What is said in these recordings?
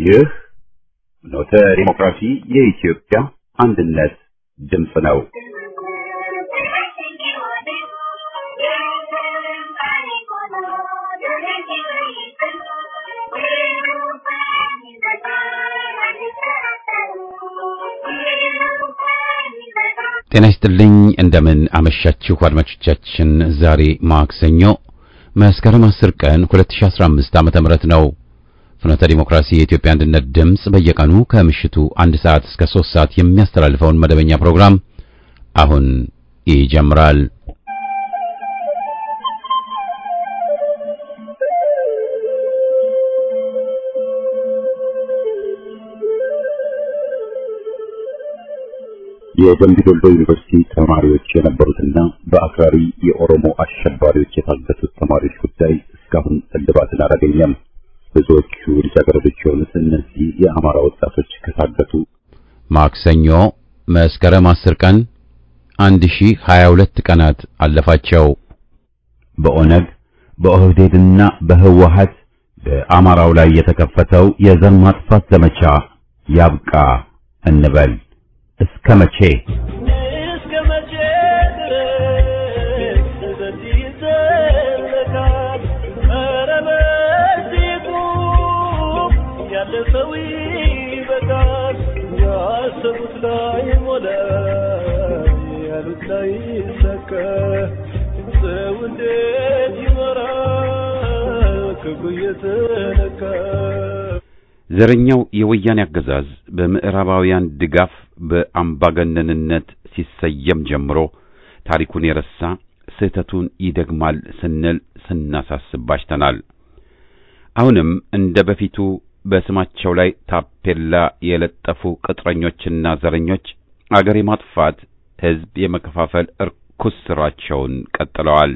ይህ ኖተ ዲሞክራሲ የኢትዮጵያ አንድነት ድምፅ ነው። ጤና ይስጥልኝ እንደምን አመሻችሁ አድማጮቻችን። ዛሬ ማክሰኞ መስከረም 10 ቀን 2015 ዓመተ ምህረት ነው። ፍኖተ ዲሞክራሲ የኢትዮጵያ አንድነት ድምፅ በየቀኑ ከምሽቱ አንድ ሰዓት እስከ 3 ሰዓት የሚያስተላልፈውን መደበኛ ፕሮግራም አሁን ይጀምራል። የደምቢ ዶሎ ዩኒቨርሲቲ ተማሪዎች የነበሩትና በአክራሪ የኦሮሞ አሸባሪዎች የታገቱት ተማሪዎች ጉዳይ እስካሁን እልባትን አላገኘም። ብዙዎቹ ልጃገረዶች የሆኑት እነዚህ የአማራ ወጣቶች ከታገቱ ማክሰኞ መስከረም 10 ቀን 1022 ቀናት አለፋቸው። በኦነግ በኦህዴድና በህወሀት በአማራው ላይ የተከፈተው የዘር ማጥፋት ዘመቻ ያብቃ እንበል። እስከ መቼ እስከ መቼ ድረስ በዚህ ይዘለቃል? ኧረ በዚህ ቁም፣ ያለ ሰው ይበቃል። ያሰቡት ላይ ሞላ፣ ያሉት ላይ ይሳካ። ሰው እንዴት ይኖራል ክፉ እየተነካ? ዘረኛው የወያኔ አገዛዝ በምዕራባውያን ድጋፍ በአምባገነንነት ሲሰየም ጀምሮ ታሪኩን የረሳ ስህተቱን ይደግማል ስንል ስናሳስብ ባሽተናል። አሁንም እንደ በፊቱ በስማቸው ላይ ታፔላ የለጠፉ ቅጥረኞችና ዘረኞች አገር የማጥፋት ሕዝብ የመከፋፈል እርኩስ ሥራቸውን ቀጥለዋል።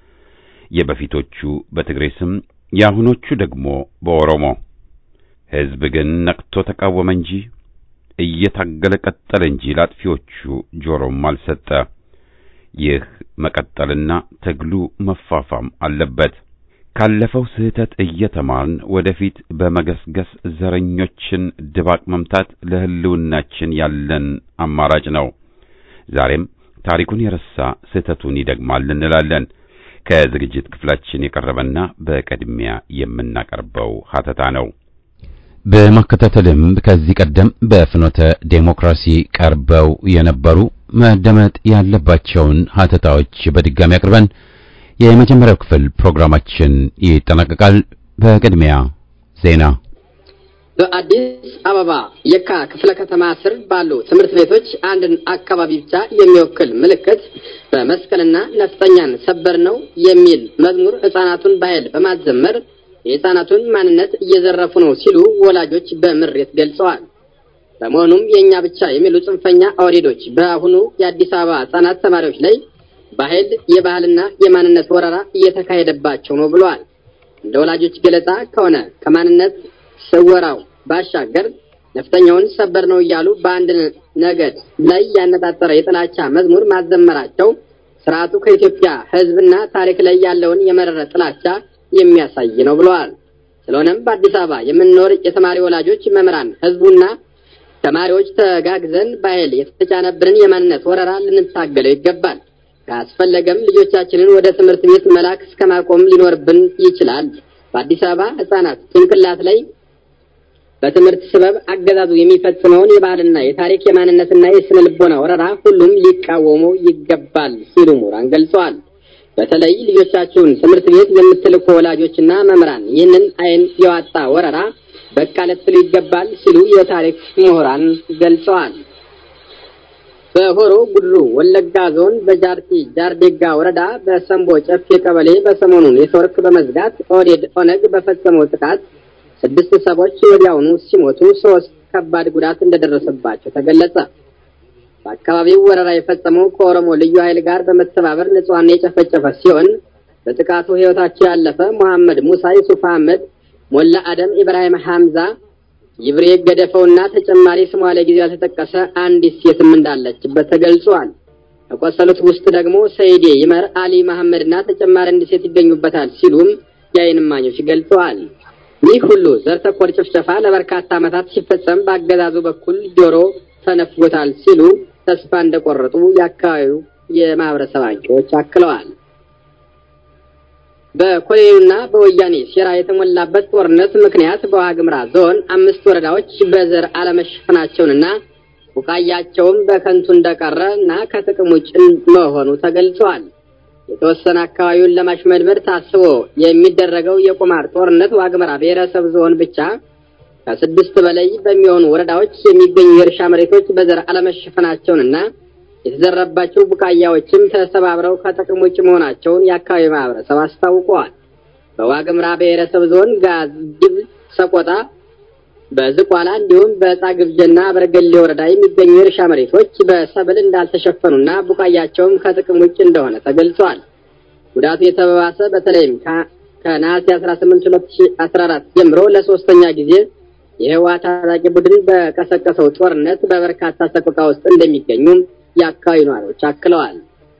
የበፊቶቹ በትግሬ ስም፣ የአሁኖቹ ደግሞ በኦሮሞ ሕዝብ ግን ነቅቶ ተቃወመ እንጂ እየታገለ ቀጠለ እንጂ ላጥፊዎቹ ጆሮም አልሰጠ። ይህ መቀጠልና ትግሉ መፋፋም አለበት። ካለፈው ስህተት እየተማርን ወደፊት በመገስገስ ዘረኞችን ድባቅ መምታት ለሕልውናችን ያለን አማራጭ ነው። ዛሬም ታሪኩን የረሳ ስህተቱን ይደግማል እንላለን። ከዝግጅት ክፍላችን የቀረበና በቅድሚያ የምናቀርበው ሀተታ ነው። በማከታተልም ከዚህ ቀደም በፍኖተ ዴሞክራሲ ቀርበው የነበሩ መደመጥ ያለባቸውን ሀተታዎች በድጋሚ አቅርበን የመጀመሪያው ክፍል ፕሮግራማችን ይጠናቀቃል። በቅድሚያ ዜና። በአዲስ አበባ የካ ክፍለ ከተማ ስር ባሉ ትምህርት ቤቶች አንድን አካባቢ ብቻ የሚወክል ምልክት በመስቀልና ነፍጠኛን ሰበር ነው የሚል መዝሙር ሕፃናቱን በኃይል በማዘመር የሕፃናቱን ማንነት እየዘረፉ ነው ሲሉ ወላጆች በምሬት ገልጸዋል። በመሆኑም የእኛ ብቻ የሚሉ ጽንፈኛ ኦህዴዶች በአሁኑ የአዲስ አበባ ሕፃናት ተማሪዎች ላይ በኃይል የባህልና የማንነት ወረራ እየተካሄደባቸው ነው ብለዋል። እንደ ወላጆች ገለጻ ከሆነ ከማንነት ስወራው ባሻገር ነፍጠኛውን ሰበር ነው እያሉ በአንድ ነገድ ላይ ያነጣጠረ የጥላቻ መዝሙር ማዘመራቸው ስርዓቱ ከኢትዮጵያ ሕዝብና ታሪክ ላይ ያለውን የመረረ ጥላቻ የሚያሳይ ነው ብለዋል። ስለሆነም በአዲስ አበባ የምንኖር የተማሪ ወላጆች፣ መምህራን፣ ህዝቡና ተማሪዎች ተጋግዘን በኃይል የተጫነብንን የማንነት ወረራ ልንታገለው ይገባል። ካስፈለገም ልጆቻችንን ወደ ትምህርት ቤት መላክ እስከ ማቆም ሊኖርብን ይችላል። በአዲስ አበባ ህጻናት ጭንቅላት ላይ በትምህርት ስበብ አገዛዙ የሚፈጽመውን የባህልና የታሪክ የማንነትና የስነ ልቦና ወረራ ሁሉም ሊቃወመው ይገባል ሲሉ ምሁራን ገልጸዋል። በተለይ ልጆቻችሁን ትምህርት ቤት የምትልኩ ወላጆችና መምህራን ይህንን አይን የዋጣ ወረራ በቃ ልትሉ ይገባል ሲሉ የታሪክ ምሁራን ገልጸዋል። በሆሮ ጉድሩ ወለጋ ዞን በጃርቲ ጃርዴጋ ወረዳ በሰምቦ ጨፌ ቀበሌ በሰሞኑ ኔትወርክ በመዝጋት ኦህዴድ ኦነግ በፈጸመው ጥቃት ስድስት ሰዎች ወዲያውኑ ሲሞቱ ሶስት ከባድ ጉዳት እንደደረሰባቸው ተገለጸ። በአካባቢው ወረራ የፈጸመው ከኦሮሞ ልዩ ኃይል ጋር በመተባበር ንጹሐን የጨፈጨፈ ሲሆን በጥቃቱ ሕይወታቸው ያለፈ መሐመድ ሙሳ፣ ዩሱፍ አህመድ፣ ሞላ አደም፣ ኢብራሂም ሐምዛ፣ ይብሬ ገደፈውና ተጨማሪ ስሟ ለጊዜው ያልተጠቀሰ አንዲት ሴትም እንዳለችበት ተገልጿል። ከቆሰሉት ውስጥ ደግሞ ሰይዴ ይመር፣ አሊ መሐመድና ተጨማሪ አንዲት ሴት ይገኙበታል ሲሉም የዓይን እማኞች ገልጸዋል። ይህ ሁሉ ዘር ተኮር ጭፍጨፋ ለበርካታ ዓመታት ሲፈጸም በአገዛዙ በኩል ጆሮ ተነፍጎታል ሲሉ ተስፋ እንደቆረጡ የአካባቢው የማህበረሰብ አንቂዎች አክለዋል። በኮሎኔሉና በወያኔ ሴራ የተሞላበት ጦርነት ምክንያት በዋግምራ ዞን አምስት ወረዳዎች በዘር አለመሸፈናቸውንና ቡቃያቸውም በከንቱ እንደቀረ እና ከጥቅም ውጭ መሆኑ ተገልጿል። የተወሰነ አካባቢውን ለማሽመድመድ ታስቦ የሚደረገው የቁማር ጦርነት ዋግምራ ብሔረሰብ ዞን ብቻ ከስድስት በላይ በሚሆኑ ወረዳዎች የሚገኙ የእርሻ መሬቶች በዘር አለመሸፈናቸውንና የተዘረባቸው ቡቃያዎችም ተሰባብረው ከጥቅም ውጭ መሆናቸውን የአካባቢ ማህበረሰብ አስታውቀዋል። በዋግምራ ብሔረሰብ ዞን ጋዝግብ፣ ሰቆጣ፣ በዝቋላ እንዲሁም በዕፃ ግብጀና በረገሌ ወረዳ የሚገኙ የእርሻ መሬቶች በሰብል እንዳልተሸፈኑና ቡቃያቸውም ከጥቅም ውጭ እንደሆነ ተገልጿል። ጉዳቱ የተባባሰ በተለይም ከነሐሴ 18 2014 ጀምሮ ለሶስተኛ ጊዜ የህወሓት ታጣቂ ቡድን በቀሰቀሰው ጦርነት በበርካታ ሰቆቃ ውስጥ እንደሚገኙም የአካባቢ ነዋሪዎች አክለዋል።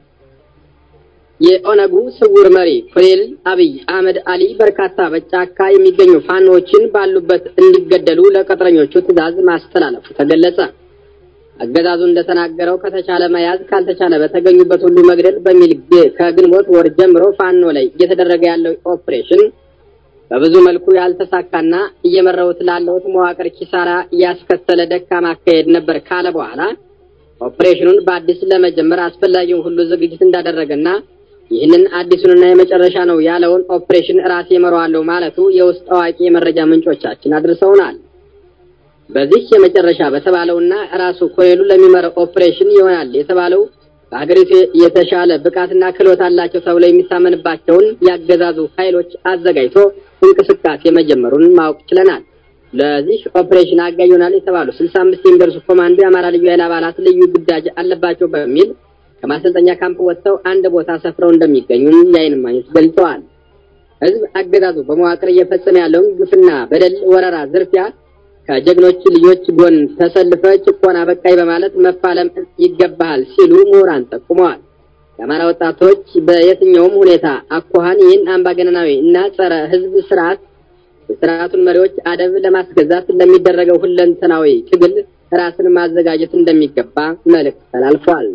የኦነጉ ስውር መሪ ኮሎኔል አብይ አህመድ አሊ በርካታ በጫካ የሚገኙ ፋኖዎችን ባሉበት እንዲገደሉ ለቅጥረኞቹ ትዕዛዝ ማስተላለፉ ተገለጸ። አገዛዙ እንደተናገረው ከተቻለ መያዝ ካልተቻለ በተገኙበት ሁሉ መግደል በሚል ከግንቦት ወር ጀምሮ ፋኖ ላይ እየተደረገ ያለው ኦፕሬሽን በብዙ መልኩ ያልተሳካና እየመራሁት ላለሁት መዋቅር ኪሳራ ያስከተለ ደካማ አካሄድ ነበር ካለ በኋላ ኦፕሬሽኑን በአዲስ ለመጀመር አስፈላጊውን ሁሉ ዝግጅት እንዳደረገና ይህንን አዲሱንና የመጨረሻ ነው ያለውን ኦፕሬሽን ራሴ እመራዋለሁ ማለቱ የውስጥ አዋቂ የመረጃ ምንጮቻችን አድርሰውናል። በዚህ የመጨረሻ በተባለውና ራሱ ኮሎኔሉ ለሚመራው ኦፕሬሽን ይሆናል የተባለው በሀገሪቱ የተሻለ ብቃትና ክህሎት አላቸው ተብሎ የሚታመንባቸውን ያገዛዙ ኃይሎች አዘጋጅቶ እንቅስቃሴ መጀመሩን ማወቅ ችለናል። ለዚህ ኦፕሬሽን አጋዥ ይሆናል የተባሉ ስልሳ አምስት የሚደርሱ ኮማንዶ የአማራ ልዩ ኃይል አባላት ልዩ ግዳጅ አለባቸው በሚል ከማሰልጠኛ ካምፕ ወጥተው አንድ ቦታ ሰፍረው እንደሚገኙም የዓይን እማኞች ገልጸዋል። ህዝብ አገዛዙ በመዋቅር እየፈጸመ ያለውን ግፍና በደል፣ ወረራ፣ ዝርፊያ ከጀግኖች ልጆች ጎን ተሰልፈ ጭቆና በቃይ በማለት መፋለም ይገባሃል ሲሉ ምሁራን ጠቁመዋል። የአማራ ወጣቶች በየትኛውም ሁኔታ አኳኋን ይህን አምባገነናዊ እና ጸረ ህዝብ ስርዓት የስርዓቱን መሪዎች አደብ ለማስገዛት ለሚደረገው ሁለንተናዊ ትግል ራስን ማዘጋጀት እንደሚገባ መልእክት ተላልፏል።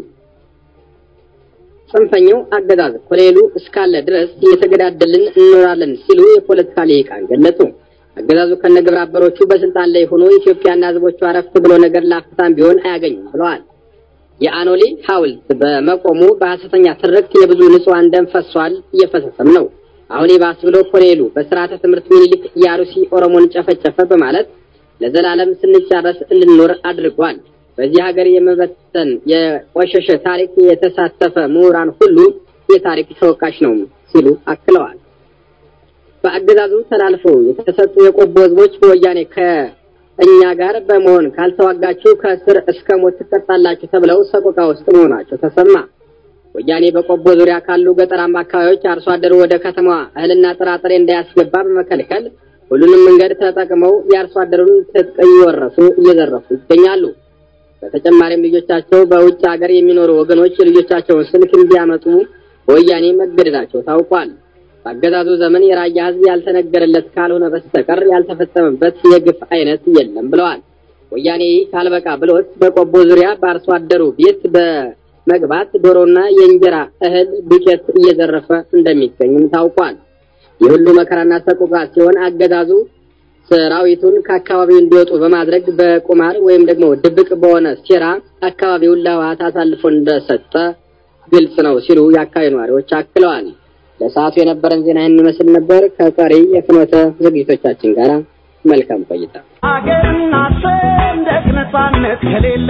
ጽንፈኛው አገዛዝ ኮሎኔሉ እስካለ ድረስ እየተገዳደልን እንኖራለን ሲሉ የፖለቲካ ልሂቃን ገለጹ። አገዛዙ ከነግብረ አበሮቹ በስልጣን ላይ ሆኖ ኢትዮጵያና ህዝቦቿ አረፍት ብሎ ነገር ላፍታም ቢሆን አያገኙም ብለዋል። የአኖሌ ሐውልት በመቆሙ በሐሰተኛ ትርክት የብዙ ንጹሐን ደም ፈሷል፣ እየፈሰሰም ነው። አሁን ይባስ ብሎ ኮሎኔሉ በስርዓተ ትምህርት ሚኒሊክ የአሩሲ ኦሮሞን ጨፈጨፈ በማለት ለዘላለም ስንጫረስ እንድንኖር አድርጓል። በዚህ ሀገር የመበተን የቆሸሸ ታሪክ የተሳተፈ ምሁራን ሁሉ የታሪክ ተወቃሽ ነው ሲሉ አክለዋል። በአገዛዙ ተላልፎ የተሰጡ የቆቦ ህዝቦች በወያኔ ከእኛ ጋር በመሆን ካልተዋጋችሁ ከእስር እስከ ሞት ትቀጣላችሁ ተብለው ሰቆቃ ውስጥ መሆናቸው ተሰማ። ወያኔ በቆቦ ዙሪያ ካሉ ገጠራማ አካባቢዎች አርሶ አደሩ ወደ ከተማዋ እህልና ጥራጥሬ እንዳያስገባ በመከልከል ሁሉንም መንገድ ተጠቅመው የአርሶ አደሩን ትጥቅ እየወረሱ እየዘረፉ ይገኛሉ። በተጨማሪም ልጆቻቸው በውጭ ሀገር የሚኖሩ ወገኖች ልጆቻቸውን ስልክ እንዲያመጡ በወያኔ መገደዳቸው ታውቋል። በአገዛዙ ዘመን የራያ ህዝብ ያልተነገረለት ካልሆነ በስተቀር ያልተፈጸመበት የግፍ አይነት የለም ብለዋል። ወያኔ ካልበቃ ብሎት በቆቦ ዙሪያ በአርሶ አደሩ ቤት በመግባት ዶሮና የእንጀራ እህል ዱቄት እየዘረፈ እንደሚገኝም ታውቋል። የሁሉ መከራና ሰቆቃ ሲሆን አገዛዙ ሰራዊቱን ከአካባቢው እንዲወጡ በማድረግ በቁማር ወይም ደግሞ ድብቅ በሆነ ሴራ አካባቢውን ለህወሓት አሳልፎ እንደሰጠ ግልጽ ነው ሲሉ የአካባቢ ነዋሪዎች አክለዋል። ለሰዓቱ የነበረን ዜና ይህን ይመስል ነበር። ከቀሪ የፍኖተ ዝግጅቶቻችን ጋር መልካም ቆይታ። አገርና ሰንደቅ ነጻነት ከሌለ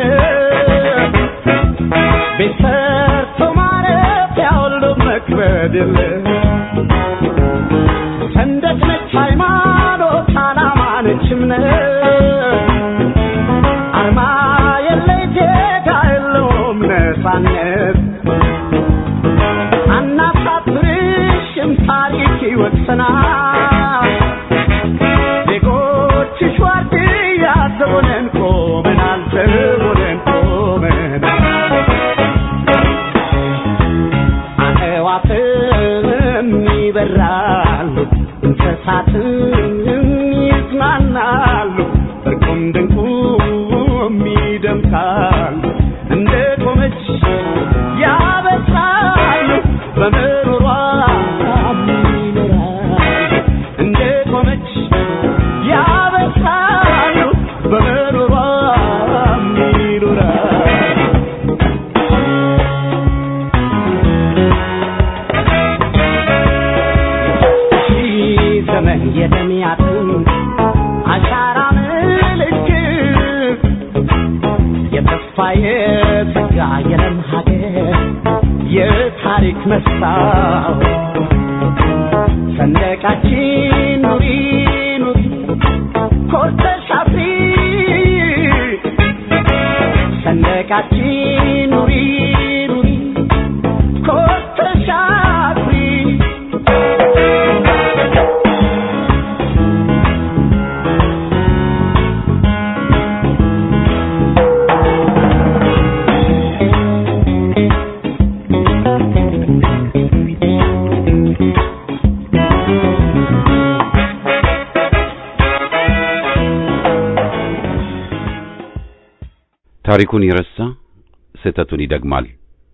ቤት ሰርቶ ማረፊያ ሁሉ መክበድ የለ ሰንደቅ ነች ሃይማኖት፣ ዓላማ ነች እምነት አርማ የለይ ዜጋ የለውም ነጻነት አናሳፍርሽም ታሪክ ይወቅሰናል ዜጎችሽ ዋርድያ ዘቦነን ቆመናል ዘቦነን ቆመናል አዕዋፍም ይበራሉ እንስሳትም የጸጋ የለም ሀገር የታሪክ መስታወት ሰንደቃችን ኑሪ ኑሪ ኮርተሽ አፍሪ ሰንደቃችን ኑሪ ኑሪ ኮርተሽ አፍሪ ታሪኩን የረሳ ስህተቱን ይደግማል።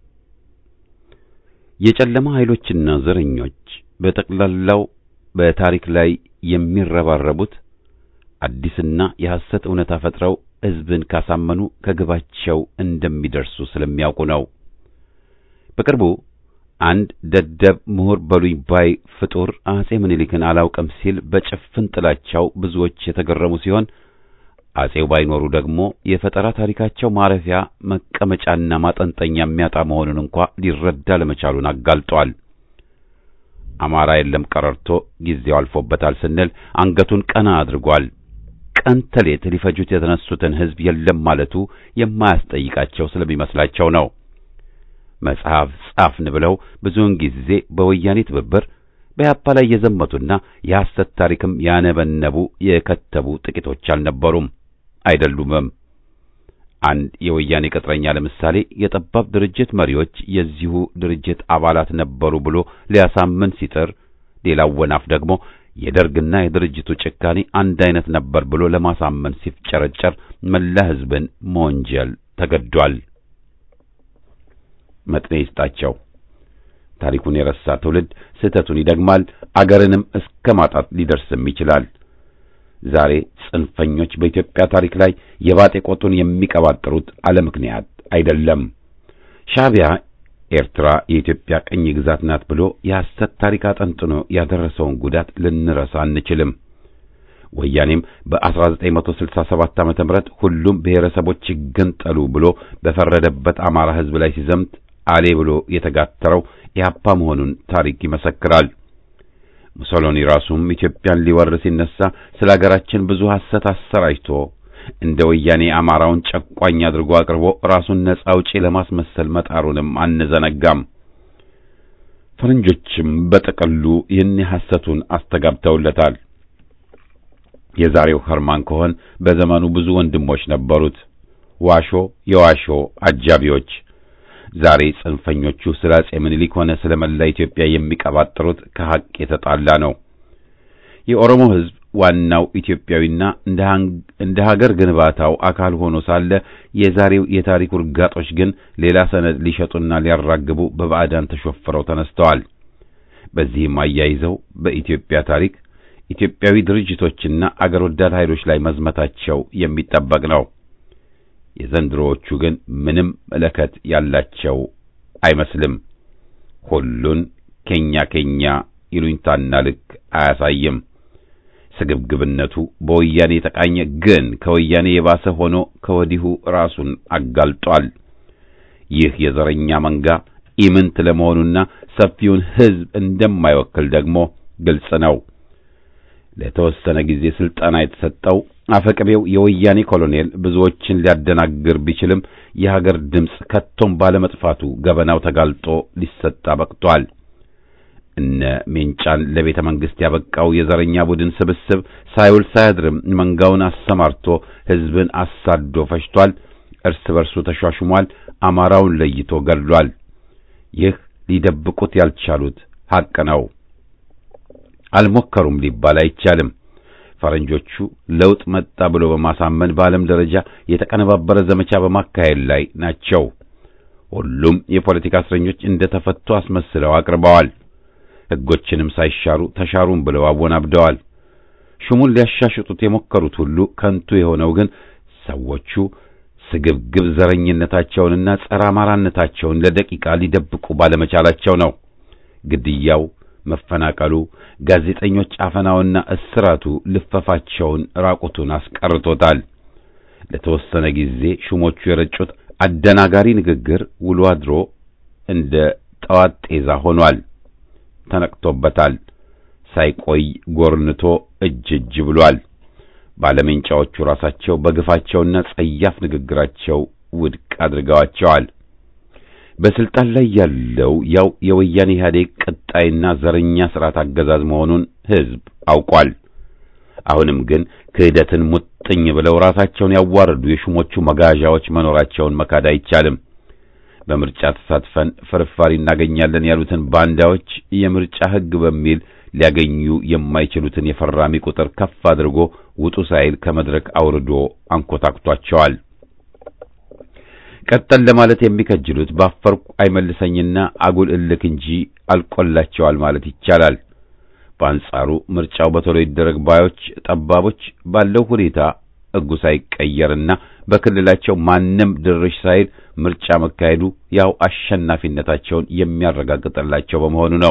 የጨለማ ኃይሎችና ዘረኞች በጠቅላላው በታሪክ ላይ የሚረባረቡት አዲስና የሐሰት እውነታ ፈጥረው ሕዝብን ካሳመኑ ከግባቸው እንደሚደርሱ ስለሚያውቁ ነው። በቅርቡ አንድ ደደብ ምሁር በሉኝ ባይ ፍጡር አጼ ምኒልክን አላውቅም ሲል በጭፍን ጥላቻው ብዙዎች የተገረሙ ሲሆን አጼው ባይኖሩ ደግሞ የፈጠራ ታሪካቸው ማረፊያ መቀመጫና ማጠንጠኛ የሚያጣ መሆኑን እንኳ ሊረዳ ለመቻሉን አጋልጧል። አማራ የለም ቀረርቶ ጊዜው አልፎበታል ስንል አንገቱን ቀና አድርጓል። ቀን ተሌት ሊፈጁት የተነሱትን ሕዝብ የለም ማለቱ የማያስጠይቃቸው ስለሚመስላቸው ነው። መጽሐፍ ጻፍን ብለው ብዙውን ጊዜ በወያኔ ትብብር በያፓ ላይ የዘመቱና የሐሰት ታሪክም ያነበነቡ የከተቡ ጥቂቶች አልነበሩም አይደሉምም። አንድ የወያኔ ቅጥረኛ ለምሳሌ የጠባብ ድርጅት መሪዎች የዚሁ ድርጅት አባላት ነበሩ ብሎ ሊያሳምን ሲጥር፣ ሌላው ወናፍ ደግሞ የደርግና የድርጅቱ ጭካኔ አንድ አይነት ነበር ብሎ ለማሳመን ሲፍጨረጨር መላ ሕዝብን መወንጀል ተገዷል። መጥኔ ይስጣቸው። ታሪኩን የረሳ ትውልድ ስህተቱን ይደግማል፣ አገርንም እስከ ማጣት ሊደርስም ይችላል። ዛሬ ጽንፈኞች በኢትዮጵያ ታሪክ ላይ የባጤ ቆጡን የሚቀባጥሩት አለ ምክንያት አይደለም። ሻዕቢያ ኤርትራ የኢትዮጵያ ቅኝ ግዛት ናት ብሎ የሐሰት ታሪክ አጠንጥኖ ያደረሰውን ጉዳት ልንረሳ አንችልም። ወያኔም በ1967 ዓመተ ምህረት ሁሉም ብሔረሰቦች ይገንጠሉ ብሎ በፈረደበት አማራ ሕዝብ ላይ ሲዘምት አሌ ብሎ የተጋተረው ኢህአፓ መሆኑን ታሪክ ይመሰክራል። ሙሶሎኒ ራሱም ኢትዮጵያን ሊወር ሲነሳ ስለ አገራችን ብዙ ሐሰት አሰራጭቶ እንደ ወያኔ አማራውን ጨቋኝ አድርጎ አቅርቦ ራሱን ነጻ አውጪ ለማስመሰል መጣሩንም አንዘነጋም። ፈረንጆችም በጥቅሉ ይህን ሐሰቱን አስተጋብተውለታል። የዛሬው ኸርማን ኮሆን በዘመኑ ብዙ ወንድሞች ነበሩት፣ ዋሾ የዋሾ አጃቢዎች። ዛሬ ጽንፈኞቹ ስለ አጼ ምኒልክ ሆነ ስለ መላ ኢትዮጵያ የሚቀባጥሩት ከሐቅ የተጣላ ነው። የኦሮሞ ሕዝብ ዋናው ኢትዮጵያዊና እንደ ሀገር ግንባታው አካል ሆኖ ሳለ የዛሬው የታሪክ ውርጋጦች ግን ሌላ ሰነድ ሊሸጡና ሊያራግቡ በባዕዳን ተሾፍረው ተነስተዋል። በዚህም አያይዘው በኢትዮጵያ ታሪክ ኢትዮጵያዊ ድርጅቶችና አገር ወዳድ ኃይሎች ላይ መዝመታቸው የሚጠበቅ ነው። የዘንድሮዎቹ ግን ምንም መለከት ያላቸው አይመስልም። ሁሉን ኬኛ ኬኛ ይሉኝታና ልክ አያሳይም። ስግብግብነቱ በወያኔ የተቃኘ ግን ከወያኔ የባሰ ሆኖ ከወዲሁ ራሱን አጋልጧል። ይህ የዘረኛ መንጋ ኢምንት ለመሆኑና ሰፊውን ሕዝብ እንደማይወክል ደግሞ ግልጽ ነው። ለተወሰነ ጊዜ ስልጠና የተሰጠው አፈቅቤው የወያኔ ኮሎኔል ብዙዎችን ሊያደናግር ቢችልም የሀገር ድምፅ ከቶም ባለመጥፋቱ ገበናው ተጋልጦ ሊሰጣ በቅቷል። እነ ሜንጫን ለቤተ መንግሥት ያበቃው የዘረኛ ቡድን ስብስብ ሳይውል ሳያድርም መንጋውን አሰማርቶ ሕዝብን አሳዶ ፈጅቷል። እርስ በርሱ ተሿሹሟል። አማራውን ለይቶ ገድሏል። ይህ ሊደብቁት ያልቻሉት ሐቅ ነው። አልሞከሩም ሊባል አይቻልም። ፈረንጆቹ ለውጥ መጣ ብሎ በማሳመን በዓለም ደረጃ የተቀነባበረ ዘመቻ በማካሄድ ላይ ናቸው። ሁሉም የፖለቲካ እስረኞች እንደ ተፈቱ አስመስለው አቅርበዋል። ሕጎችንም ሳይሻሩ ተሻሩም ብለው አወናብደዋል። ሹሙን ሊያሻሽጡት የሞከሩት ሁሉ ከንቱ የሆነው ግን ሰዎቹ ስግብግብ ዘረኝነታቸውንና ጸረ አማራነታቸውን ለደቂቃ ሊደብቁ ባለመቻላቸው ነው። ግድያው፣ መፈናቀሉ፣ ጋዜጠኞች አፈናውና እስራቱ ልፈፋቸውን ራቁቱን አስቀርቶታል። ለተወሰነ ጊዜ ሹሞቹ የረጩት አደናጋሪ ንግግር ውሎ አድሮ እንደ ጠዋት ጤዛ ሆኗል። ተነቅቶበታል። ሳይቆይ ጎርንቶ እጅ እጅ ብሏል። ባለሜንጫዎቹ ራሳቸው በግፋቸውና ጸያፍ ንግግራቸው ውድቅ አድርገዋቸዋል። በስልጣን ላይ ያለው ያው የወያኔ ኢህአዴግ ቀጣይና ዘረኛ ስርዓት አገዛዝ መሆኑን ሕዝብ አውቋል። አሁንም ግን ክህደትን ሙጥኝ ብለው ራሳቸውን ያዋረዱ የሹሞቹ መጋዣዎች መኖራቸውን መካድ አይቻልም። በምርጫ ተሳትፈን ፍርፋሪ እናገኛለን ያሉትን ባንዳዎች የምርጫ ሕግ በሚል ሊያገኙ የማይችሉትን የፈራሚ ቁጥር ከፍ አድርጎ ውጡ ሳይል ከመድረክ አውርዶ አንኮታክቷቸዋል። ቀጠል ለማለት የሚከጅሉት ባፈርኩ አይመልሰኝና አጉል እልክ እንጂ አልቆላቸዋል ማለት ይቻላል። በአንጻሩ ምርጫው በቶሎ ይደረግ ባዮች ጠባቦች ባለው ሁኔታ ሕጉ ሳይቀየርና በክልላቸው ማንም ድርሽ ሳይል ምርጫ መካሄዱ ያው አሸናፊነታቸውን የሚያረጋግጥላቸው በመሆኑ ነው።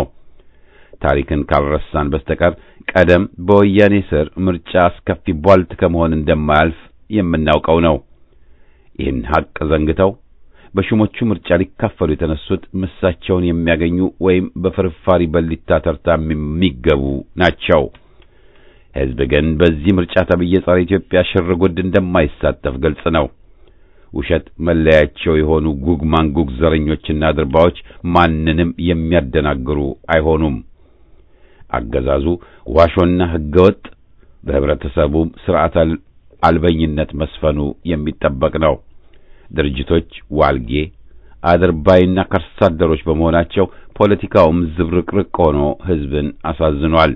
ታሪክን ካልረሳን በስተቀር ቀደም በወያኔ ስር ምርጫ አስከፊ ቧልት ከመሆን እንደማያልፍ የምናውቀው ነው። ይህን ሐቅ ዘንግተው በሹሞቹ ምርጫ ሊካፈሉ የተነሱት ምሳቸውን የሚያገኙ ወይም በፍርፋሪ በሊታ ተርታ የሚገቡ ናቸው። ሕዝብ ግን በዚህ ምርጫ ተብዬ ጸረ ኢትዮጵያ ሽር ጉድ እንደማይሳተፍ ግልጽ ነው። ውሸት መለያቸው የሆኑ ጉግ ማንጉግ ዘረኞችና ድርባዎች ማንንም የሚያደናግሩ አይሆኑም። አገዛዙ ዋሾና ሕገወጥ በህብረተሰቡም ስርዓት አልበኝነት መስፈኑ የሚጠበቅ ነው። ድርጅቶች ዋልጌ አድርባይና ከርሳ አደሮች በመሆናቸው ፖለቲካውም ዝብርቅርቅ ሆኖ ሕዝብን አሳዝኗል።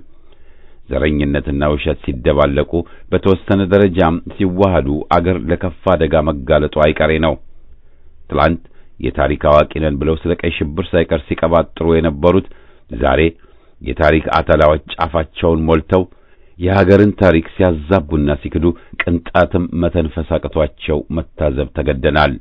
ዘረኝነትና ውሸት ሲደባለቁ በተወሰነ ደረጃም ሲዋሃዱ አገር ለከፋ አደጋ መጋለጡ አይቀሬ ነው። ትላንት የታሪክ አዋቂ ነን ብለው ስለ ቀይ ሽብር ሳይቀር ሲቀባጥሩ የነበሩት ዛሬ የታሪክ አተላዎች ጫፋቸውን ሞልተው የሀገርን ታሪክ ሲያዛቡና ሲክዱ ቅንጣትም መተንፈስ አቅቷቸው መታዘብ ተገደናል።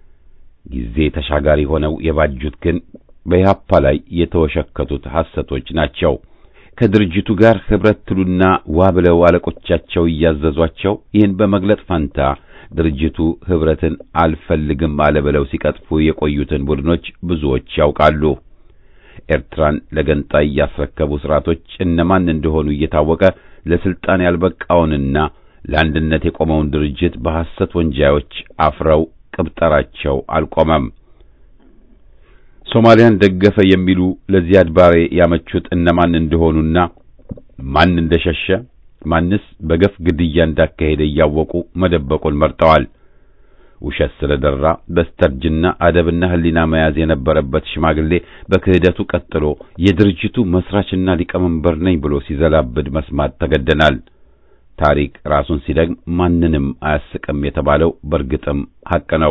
ጊዜ ተሻጋሪ ሆነው የባጁት ግን በኢህአፓ ላይ የተወሸከቱት ሐሰቶች ናቸው። ከድርጅቱ ጋር ኅብረት ትሉና ዋ ብለው አለቆቻቸው እያዘዟቸው ይህን በመግለጥ ፋንታ ድርጅቱ ኅብረትን አልፈልግም አለ ብለው ሲቀጥፉ የቆዩትን ቡድኖች ብዙዎች ያውቃሉ። ኤርትራን ለገንጣይ ያስረከቡ ስርዓቶች እነማን እንደሆኑ እየታወቀ ለስልጣን ያልበቃውንና ለአንድነት የቆመውን ድርጅት በሐሰት ወንጃዮች አፍረው ቅብጠራቸው አልቆመም። ሶማሊያን ደገፈ የሚሉ ለዚያድ ባሬ ያመቹት እነማን እንደሆኑና ማን እንደሸሸ ማንስ በገፍ ግድያ እንዳካሄደ እያወቁ መደበቁን መርጠዋል። ውሸት ስለደራ በስተርጅና አደብና ሕሊና መያዝ የነበረበት ሽማግሌ በክህደቱ ቀጥሎ የድርጅቱ መስራችና ሊቀመንበር ነኝ ብሎ ሲዘላብድ መስማት ተገደናል። ታሪክ ራሱን ሲደግም ማንንም አያስቅም የተባለው በርግጥም ሐቅ ነው።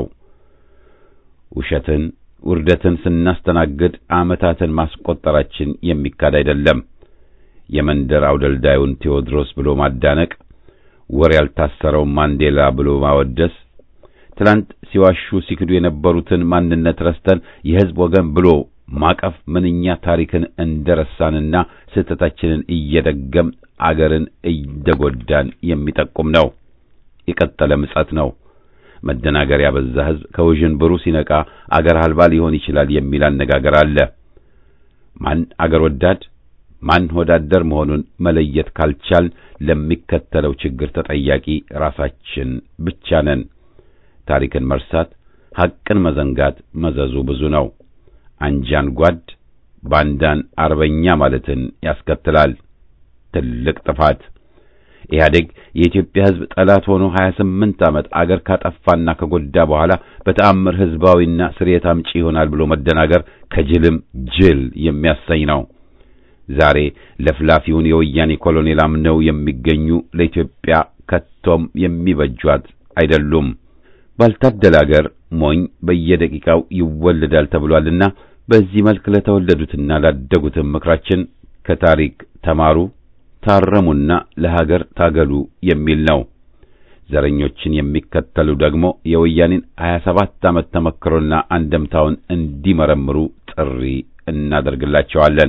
ውሸትን፣ ውርደትን ስናስተናግድ ዓመታትን ማስቆጠራችን የሚካድ አይደለም። የመንደር አውደልዳዩን ቴዎድሮስ ብሎ ማዳነቅ፣ ወር ያልታሰረውን ማንዴላ ብሎ ማወደስ ትላንት ሲዋሹ ሲክዱ የነበሩትን ማንነት ረስተን የሕዝብ ወገን ብሎ ማቀፍ ምንኛ ታሪክን እንደረሳንና ስህተታችንን እየደገም አገርን እየጎዳን የሚጠቁም ነው። የቀጠለ ምጸት ነው። መደናገር ያበዛ ሕዝብ ከውዥንብሩ ሲነቃ አገር አልባ ሊሆን ይችላል የሚል አነጋገር አለ። ማን አገር ወዳድ ማን ወዳደር መሆኑን መለየት ካልቻል ለሚከተለው ችግር ተጠያቂ ራሳችን ብቻ ነን። ታሪክን መርሳት፣ ሐቅን መዘንጋት መዘዙ ብዙ ነው። አንጃን ጓድ፣ ባንዳን አርበኛ ማለትን ያስከትላል። ትልቅ ጥፋት። ኢህአዴግ የኢትዮጵያ ሕዝብ ጠላት ሆኖ 28 ዓመት አገር ካጠፋና ከጎዳ በኋላ በተአምር ሕዝባዊና ስርየት አምጪ ይሆናል ብሎ መደናገር ከጅልም ጅል የሚያሰኝ ነው። ዛሬ ለፍላፊውን የወያኔ ኮሎኔል አምነው የሚገኙ ለኢትዮጵያ ከቶም የሚበጇት አይደሉም። ባልታደለ አገር ሞኝ በየደቂቃው ይወለዳል ተብሏልና በዚህ መልክ ለተወለዱትና ላደጉትም ምክራችን ከታሪክ ተማሩ፣ ታረሙና ለሀገር ታገሉ የሚል ነው። ዘረኞችን የሚከተሉ ደግሞ የወያኔን 27 ዓመት ተመክሮና አንደምታውን እንዲመረምሩ ጥሪ እናደርግላቸዋለን።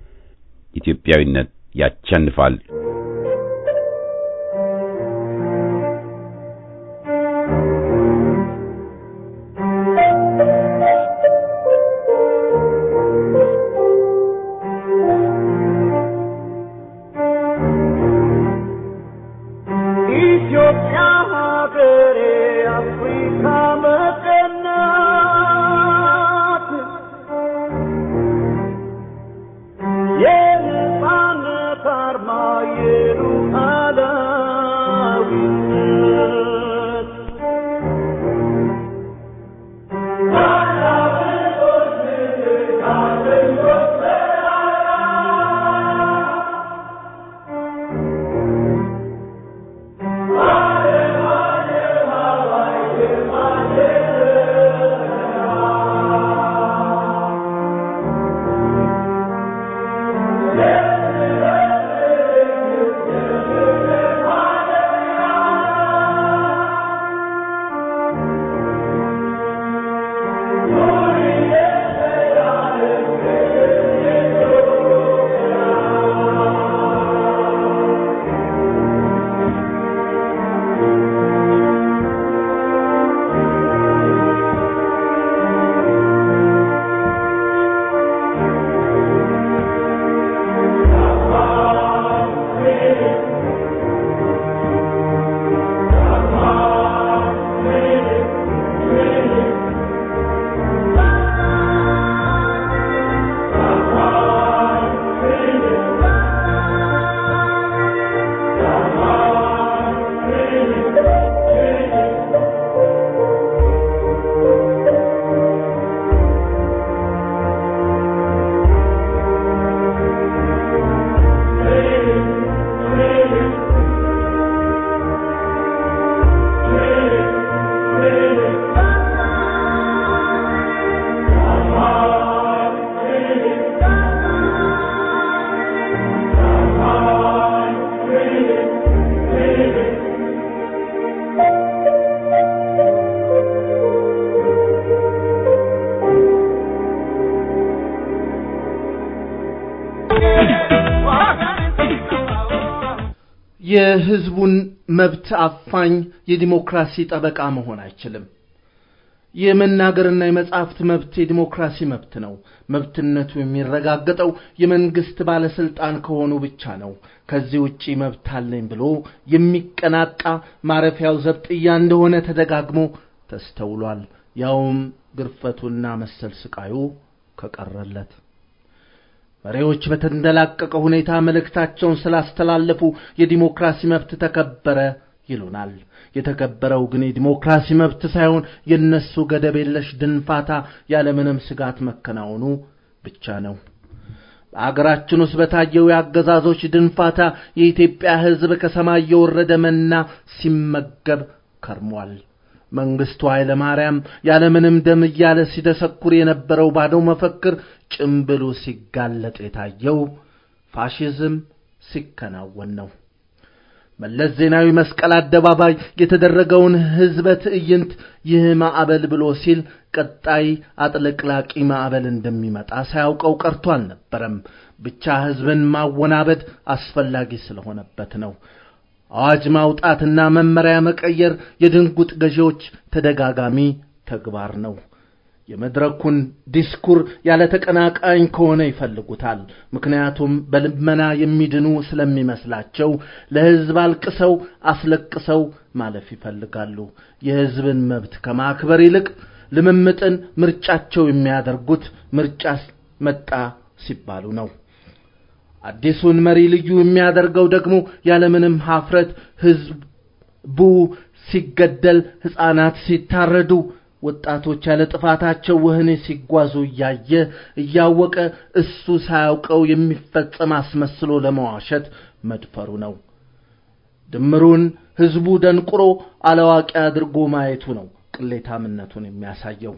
ኢትዮጵያዊነት ያቸንፋል። ኢትዮጵያ ሀገሬ አፍሪካ መቀናት የነፃነት አርማ የሉዓላዊነት የህዝቡን መብት አፋኝ የዲሞክራሲ ጠበቃ መሆን አይችልም። የመናገርና የመጻሕፍት መብት የዲሞክራሲ መብት ነው። መብትነቱ የሚረጋገጠው የመንግስት ባለስልጣን ከሆኑ ብቻ ነው። ከዚህ ውጪ መብት አለኝ ብሎ የሚቀናቃ ማረፊያው ዘብጥያ እንደሆነ ተደጋግሞ ተስተውሏል። ያውም ግርፈቱና መሰል ስቃዩ ከቀረለት መሪዎች በተንደላቀቀ ሁኔታ መልእክታቸውን ስላስተላለፉ የዲሞክራሲ መብት ተከበረ ይሉናል። የተከበረው ግን የዲሞክራሲ መብት ሳይሆን የነሱ ገደብ የለሽ ድንፋታ ያለምንም ስጋት መከናወኑ ብቻ ነው። በአገራችን ውስጥ በታየው የአገዛዞች ድንፋታ የኢትዮጵያ ሕዝብ ከሰማይ የወረደ መና ሲመገብ ከርሟል። መንግስቱ ኃይለ ማርያም ያለምንም ደም እያለ ሲደሰኩር የነበረው ባዶ መፈክር ጭምብሉ ሲጋለጥ የታየው ፋሽዝም ሲከናወን ነው። መለስ ዜናዊ መስቀል አደባባይ የተደረገውን ህዝበ ትዕይንት ይህ ማዕበል ብሎ ሲል ቀጣይ አጥለቅላቂ ማዕበል እንደሚመጣ ሳያውቀው ቀርቶ አልነበረም። ብቻ ህዝብን ማወናበድ አስፈላጊ ስለሆነበት ነው። አዋጅ ማውጣትና መመሪያ መቀየር የድንጉጥ ገዢዎች ተደጋጋሚ ተግባር ነው። የመድረኩን ዲስኩር ያለ ተቀናቃኝ ከሆነ ይፈልጉታል። ምክንያቱም በልመና የሚድኑ ስለሚመስላቸው ለህዝብ አልቅሰው አስለቅሰው ማለፍ ይፈልጋሉ። የህዝብን መብት ከማክበር ይልቅ ልምምጥን ምርጫቸው የሚያደርጉት ምርጫ መጣ ሲባሉ ነው። አዲሱን መሪ ልዩ የሚያደርገው ደግሞ ያለምንም ሀፍረት ህዝቡ ሲገደል፣ ሕፃናት ሲታረዱ ወጣቶች ያለ ጥፋታቸው ወህኒ ሲጓዙ እያየ እያወቀ እሱ ሳያውቀው የሚፈጸም አስመስሎ ለመዋሸት መድፈሩ ነው። ድምሩን ህዝቡ ደንቁሮ አላዋቂ አድርጎ ማየቱ ነው ቅሌታምነቱን የሚያሳየው።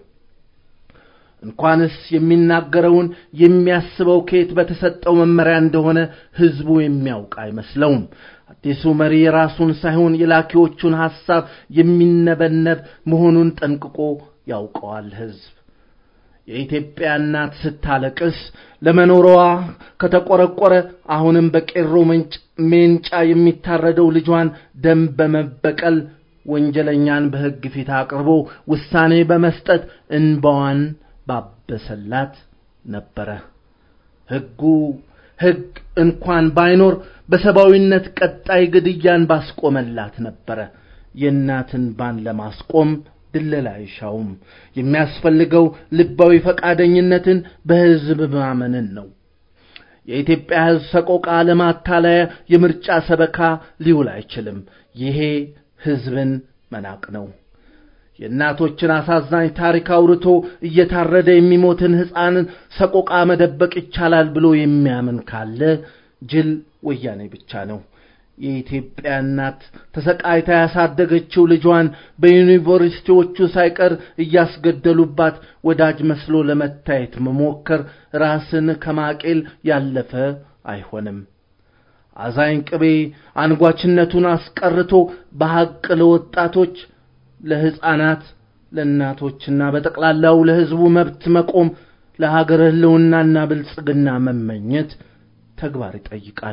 እንኳንስ የሚናገረውን የሚያስበው ከየት በተሰጠው መመሪያ እንደሆነ ህዝቡ የሚያውቅ አይመስለውም። አዲሱ መሪ የራሱን ሳይሆን የላኪዎቹን ሐሳብ የሚነበነብ መሆኑን ጠንቅቆ ያውቀዋል ህዝብ። የኢትዮጵያ እናት ስታለቅስ ለመኖሯ ከተቆረቆረ አሁንም በቄሮ ሜንጫ የሚታረደው ልጇን ደም በመበቀል ወንጀለኛን በሕግ ፊት አቅርቦ ውሳኔ በመስጠት እንባዋን ባበሰላት ነበረ። ሕጉ ሕግ እንኳን ባይኖር በሰብአዊነት ቀጣይ ግድያን ባስቆመላት ነበረ። የእናትን ባን ለማስቆም ድለላ አይሻውም። የሚያስፈልገው ልባዊ ፈቃደኝነትን በሕዝብ ማመንን ነው። የኢትዮጵያ ሕዝብ ሰቆቃ ለማታለያ የምርጫ ሰበካ ሊውል አይችልም። ይሄ ሕዝብን መናቅ ነው። የእናቶችን አሳዛኝ ታሪክ አውርቶ እየታረደ የሚሞትን ሕፃንን ሰቆቃ መደበቅ ይቻላል ብሎ የሚያምን ካለ ጅል ወያኔ ብቻ ነው። የኢትዮጵያ እናት ተሰቃይታ ያሳደገችው ልጇን በዩኒቨርሲቲዎቹ ሳይቀር እያስገደሉባት ወዳጅ መስሎ ለመታየት መሞከር ራስን ከማቄል ያለፈ አይሆንም። አዛኝ ቅቤ አንጓችነቱን አስቀርቶ በሐቅ ለወጣቶች፣ ለሕፃናት፣ ለእናቶችና በጠቅላላው ለሕዝቡ መብት መቆም ለሀገር ሕልውናና ብልጽግና መመኘት ተግባር ይጠይቃል።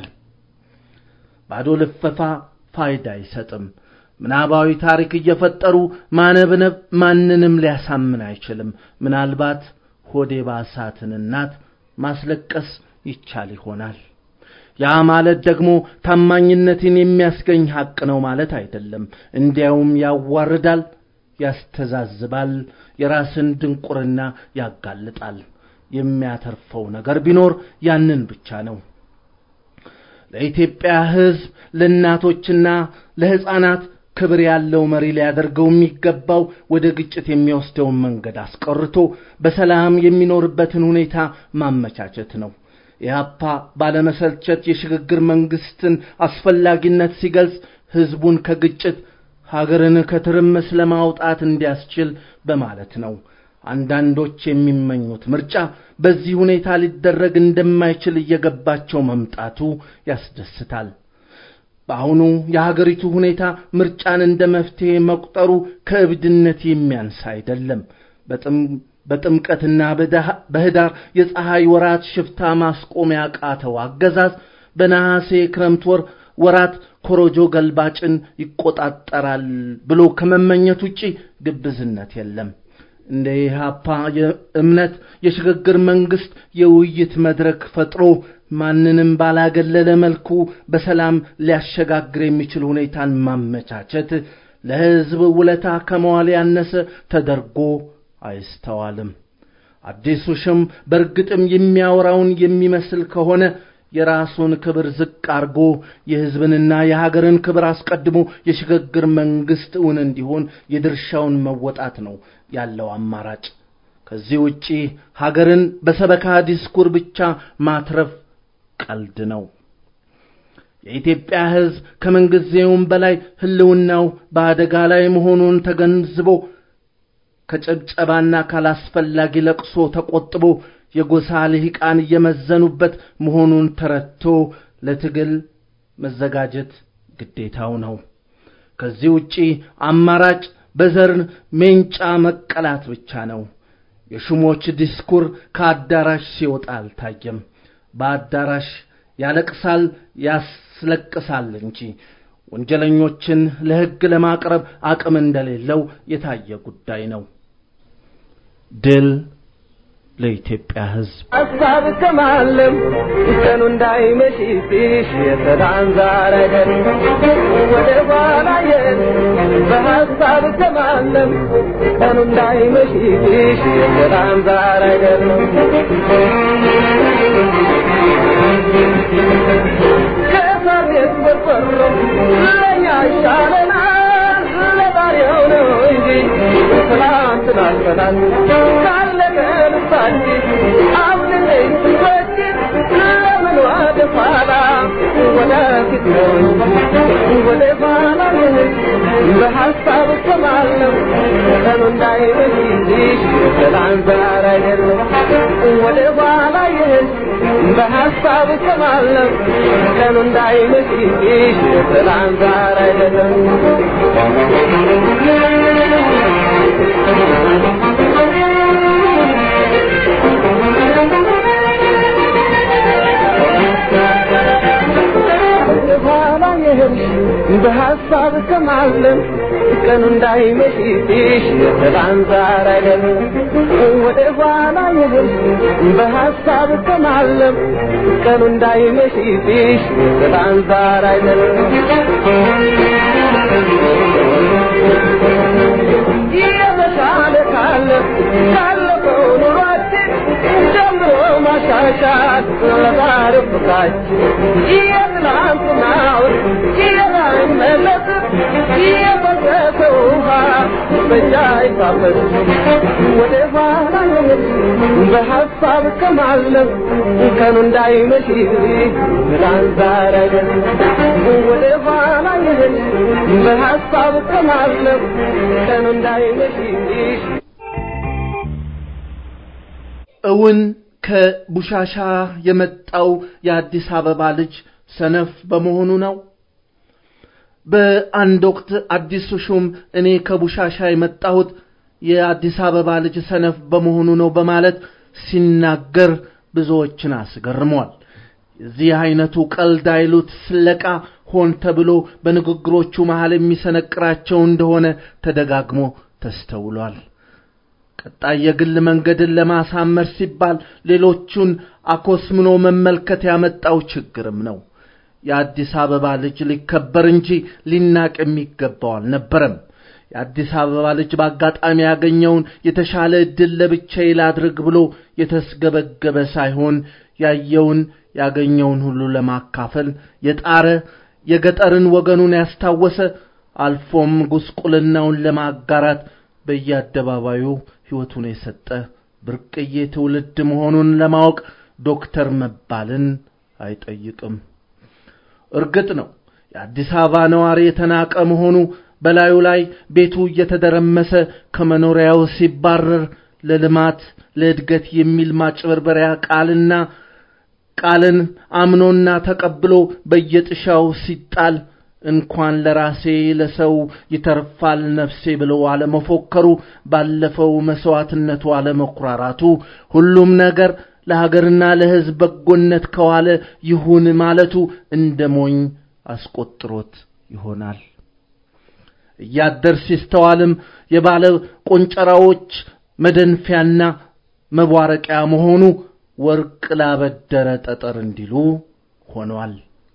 ባዶ ልፈፋ ፋይዳ አይሰጥም። ምናባዊ ታሪክ እየፈጠሩ ማነብነብ ማንንም ሊያሳምን አይችልም። ምናልባት ሆዴ ባሳትን እናት ማስለቀስ ይቻል ይሆናል። ያ ማለት ደግሞ ታማኝነትን የሚያስገኝ ሐቅ ነው ማለት አይደለም። እንዲያውም ያዋርዳል፣ ያስተዛዝባል፣ የራስን ድንቁርና ያጋልጣል። የሚያተርፈው ነገር ቢኖር ያንን ብቻ ነው። ለኢትዮጵያ ሕዝብ ለእናቶችና ለሕፃናት ክብር ያለው መሪ ሊያደርገው የሚገባው ወደ ግጭት የሚወስደውን መንገድ አስቀርቶ በሰላም የሚኖርበትን ሁኔታ ማመቻቸት ነው። ኢህአፓ ባለመሰልቸት የሽግግር መንግስትን አስፈላጊነት ሲገልጽ ሕዝቡን ከግጭት ሀገርን ከትርምስ ለማውጣት እንዲያስችል በማለት ነው። አንዳንዶች የሚመኙት ምርጫ በዚህ ሁኔታ ሊደረግ እንደማይችል እየገባቸው መምጣቱ ያስደስታል። በአሁኑ የሀገሪቱ ሁኔታ ምርጫን እንደ መፍትሄ መቁጠሩ ከእብድነት የሚያንስ አይደለም። በጥምቀትና በህዳር የፀሐይ ወራት ሽፍታ ማስቆም ያቃተው አገዛዝ በነሐሴ ክረምት ወር ወራት ኮሮጆ ገልባጭን ይቆጣጠራል ብሎ ከመመኘት ውጪ ግብዝነት የለም። እንደ ኢህአፓ እምነት የሽግግር መንግስት የውይይት መድረክ ፈጥሮ ማንንም ባላገለለ መልኩ በሰላም ሊያሸጋግር የሚችል ሁኔታን ማመቻቸት ለሕዝብ ውለታ ከመዋል ያነሰ ተደርጎ አይስተዋልም። አዲሱ ሽም በእርግጥም የሚያወራውን የሚመስል ከሆነ የራሱን ክብር ዝቅ አርጎ የሕዝብንና የሀገርን ክብር አስቀድሞ የሽግግር መንግስት እውን እንዲሆን የድርሻውን መወጣት ነው ያለው አማራጭ። ከዚህ ውጪ ሀገርን በሰበካ ዲስኩር ብቻ ማትረፍ ቀልድ ነው። የኢትዮጵያ ሕዝብ ከምንጊዜውም በላይ ህልውናው በአደጋ ላይ መሆኑን ተገንዝቦ ከጭብጨባና ካላስፈላጊ ለቅሶ ተቆጥቦ የጎሳ ልሂቃን እየመዘኑበት መሆኑን ተረድቶ ለትግል መዘጋጀት ግዴታው ነው። ከዚህ ውጪ አማራጭ በዘር ሜንጫ መቀላት ብቻ ነው። የሹሞች ዲስኩር ከአዳራሽ ሲወጣ አልታየም። በአዳራሽ ያለቅሳል፣ ያስለቅሳል እንጂ ወንጀለኞችን ለሕግ ለማቅረብ አቅም እንደሌለው የታየ ጉዳይ ነው። ድል ለኢትዮጵያ ሕዝብ። ሀሳብ ከማለም ቀኑ እንዳይመሽብሽ የሰላም ዛር አይደል ወደ ኋላ የት በሀሳብ ከማለም ቀኑ እንዳይመሽብሽ የሰላም ዛር አይደል ከሳቤት ቆርቆሮ ለኛ ይሻለናል ለዛሬው ነው እንጂ ትናንትን አልፈናል ካለቀ ልባችን አብልለኝ ስንወድድ ለምን ወደ ኋላ ወደፊት ነው ወደ ኋላ በሀሳብ እሰማለሁ ቀኑ እንዳይመሽልሽ ሰላም ዛር አይደለም ወደ ኋላ ይህን በሀሳብ እሰማለሁ ቀኑ እንዳይመሽልሽ ሰላም ዛር አይደለም ኋላ ይህ የሆንሽ በሀሳብ ከማለም ቀኑ እንዳይመሽብሽ ሰላም ዛር አይደለም ወደ ኋላ የሆንሽ በሀሳብ ከማለም ቀኑ እንዳይመሽብሽ ሰላም ዛር አይደለም የተሻለ ካለ ካለፈው ኑሯችን ጀምሮ ማሻሻል ለዛሬው ፍቅራችን የትናንትናውን የማይመለስ የፈሰሰ ውሃ በእጃ አይታፈስ ወደ ኋላ የሆን በሀሳብ ከማለም ቀኑ እንዳይመሽ ትናንት ዛሬ አይደለም ወደ ኋላ የሆን በሀሳብ ከማለም ቀኑ እንዳይመሽ እውን ከቡሻሻ የመጣው የአዲስ አበባ ልጅ ሰነፍ በመሆኑ ነው? በአንድ ወቅት አዲሱ ሹም እኔ ከቡሻሻ የመጣሁት የአዲስ አበባ ልጅ ሰነፍ በመሆኑ ነው በማለት ሲናገር ብዙዎችን አስገርሟል። የዚህ አይነቱ ቀልድ አይሉት ስለቃ ሆን ተብሎ በንግግሮቹ መሃል የሚሰነቅራቸው እንደሆነ ተደጋግሞ ተስተውሏል። ቀጣይ የግል መንገድን ለማሳመር ሲባል ሌሎቹን አኮስምኖ መመልከት ያመጣው ችግርም ነው። የአዲስ አበባ ልጅ ሊከበር እንጂ ሊናቅ የሚገባው አልነበረም። የአዲስ አበባ ልጅ በአጋጣሚ ያገኘውን የተሻለ ዕድል ለብቻዬ ላድርግ ብሎ የተስገበገበ ሳይሆን ያየውን ያገኘውን ሁሉ ለማካፈል የጣረ የገጠርን ወገኑን ያስታወሰ አልፎም ጉስቁልናውን ለማጋራት በየአደባባዩ ሕይወቱን የሰጠ ብርቅዬ ትውልድ መሆኑን ለማወቅ ዶክተር መባልን አይጠይቅም። እርግጥ ነው የአዲስ አበባ ነዋሪ የተናቀ መሆኑ በላዩ ላይ ቤቱ እየተደረመሰ ከመኖሪያው ሲባረር ለልማት ለእድገት የሚል ማጭበርበሪያ ቃልና ቃልን አምኖና ተቀብሎ በየጥሻው ሲጣል እንኳን ለራሴ ለሰው ይተርፋል ነፍሴ ብሎ አለመፎከሩ ባለፈው መስዋዕትነቱ አለመኩራራቱ ሁሉም ነገር ለሀገርና ለሕዝብ በጎነት ከዋለ ይሁን ማለቱ እንደ ሞኝ አስቆጥሮት ይሆናል። እያደር ሲስተዋልም የባለ ቆንጨራዎች መደንፊያና መቧረቂያ መሆኑ ወርቅ ላበደረ ጠጠር እንዲሉ ሆኗል።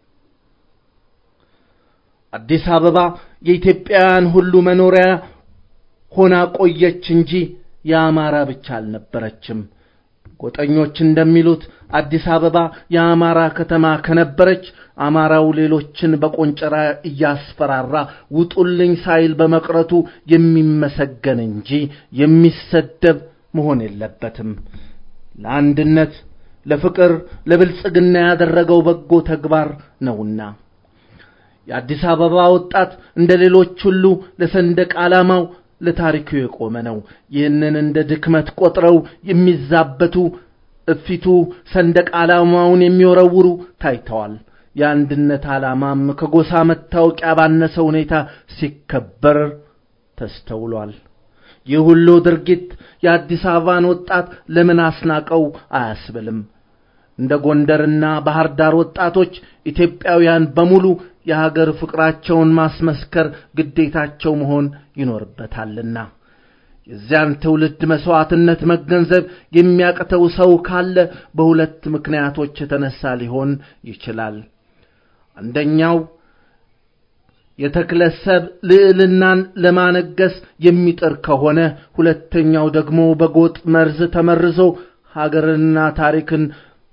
አዲስ አበባ የኢትዮጵያውያን ሁሉ መኖሪያ ሆና ቆየች እንጂ የአማራ ብቻ አልነበረችም። ጎጠኞች እንደሚሉት አዲስ አበባ የአማራ ከተማ ከነበረች አማራው ሌሎችን በቆንጨራ እያስፈራራ ውጡልኝ ሳይል በመቅረቱ የሚመሰገን እንጂ የሚሰደብ መሆን የለበትም። ለአንድነት፣ ለፍቅር፣ ለብልጽግና ያደረገው በጎ ተግባር ነውና የአዲስ አበባ ወጣት እንደ ሌሎች ሁሉ ለሰንደቅ ዓላማው ለታሪኩ የቆመ ነው። ይህንን እንደ ድክመት ቆጥረው የሚዛበቱ እፊቱ ሰንደቅ ዓላማውን የሚወረውሩ ታይተዋል። የአንድነት ዓላማም ከጎሳ መታወቂያ ባነሰ ሁኔታ ሲከበር ተስተውሏል። ይህ ሁሉ ድርጊት የአዲስ አበባን ወጣት ለምን አስናቀው አያስብልም። እንደ ጎንደርና ባህር ዳር ወጣቶች ኢትዮጵያውያን በሙሉ የሀገር ፍቅራቸውን ማስመስከር ግዴታቸው መሆን ይኖርበታልና የዚያን ትውልድ መስዋዕትነት መገንዘብ የሚያቅተው ሰው ካለ በሁለት ምክንያቶች የተነሳ ሊሆን ይችላል። አንደኛው የተክለሰብ ልዕልናን ለማነገስ የሚጥር ከሆነ፣ ሁለተኛው ደግሞ በጎጥ መርዝ ተመርዞ ሀገርንና ታሪክን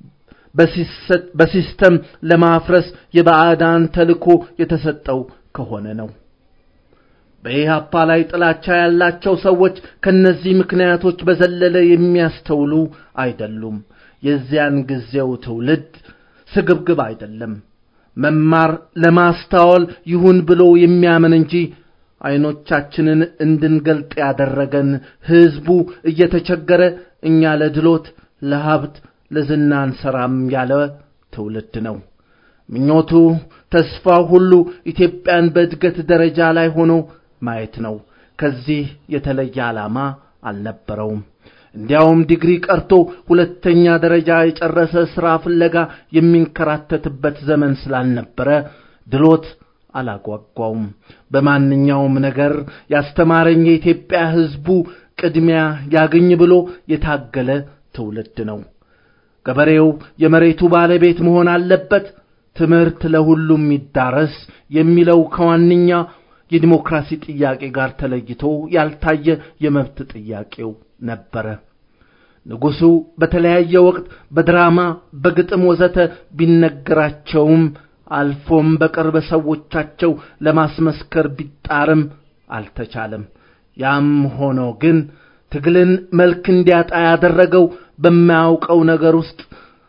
በሲስተም ለማፍረስ የባዕዳን ተልኮ የተሰጠው ከሆነ ነው። በኢህአፓ ላይ ጥላቻ ያላቸው ሰዎች ከነዚህ ምክንያቶች በዘለለ የሚያስተውሉ አይደሉም። የዚያን ጊዜው ትውልድ ስግብግብ አይደለም። መማር ለማስተዋል ይሁን ብሎ የሚያምን እንጂ አይኖቻችንን እንድንገልጥ ያደረገን ህዝቡ እየተቸገረ እኛ ለድሎት ለሀብት ለዝና አንሰራም ያለ ትውልድ ነው። ምኞቱ ተስፋው ሁሉ ኢትዮጵያን በእድገት ደረጃ ላይ ሆኖ ማየት ነው። ከዚህ የተለየ ዓላማ አልነበረውም። እንዲያውም ዲግሪ ቀርቶ ሁለተኛ ደረጃ የጨረሰ ሥራ ፍለጋ የሚንከራተትበት ዘመን ስላልነበረ ድሎት አላጓጓውም። በማንኛውም ነገር ያስተማረኝ የኢትዮጵያ ሕዝቡ ቅድሚያ ያገኝ ብሎ የታገለ ትውልድ ነው። ገበሬው የመሬቱ ባለቤት መሆን አለበት፣ ትምህርት ለሁሉም ይዳረስ የሚለው ከዋነኛ የዲሞክራሲ ጥያቄ ጋር ተለይቶ ያልታየ የመብት ጥያቄው ነበረ። ንጉሡ በተለያየ ወቅት በድራማ በግጥም ወዘተ ቢነገራቸውም አልፎም በቅርብ ሰዎቻቸው ለማስመስከር ቢጣርም አልተቻለም። ያም ሆኖ ግን ትግልን መልክ እንዲያጣ ያደረገው በማያውቀው ነገር ውስጥ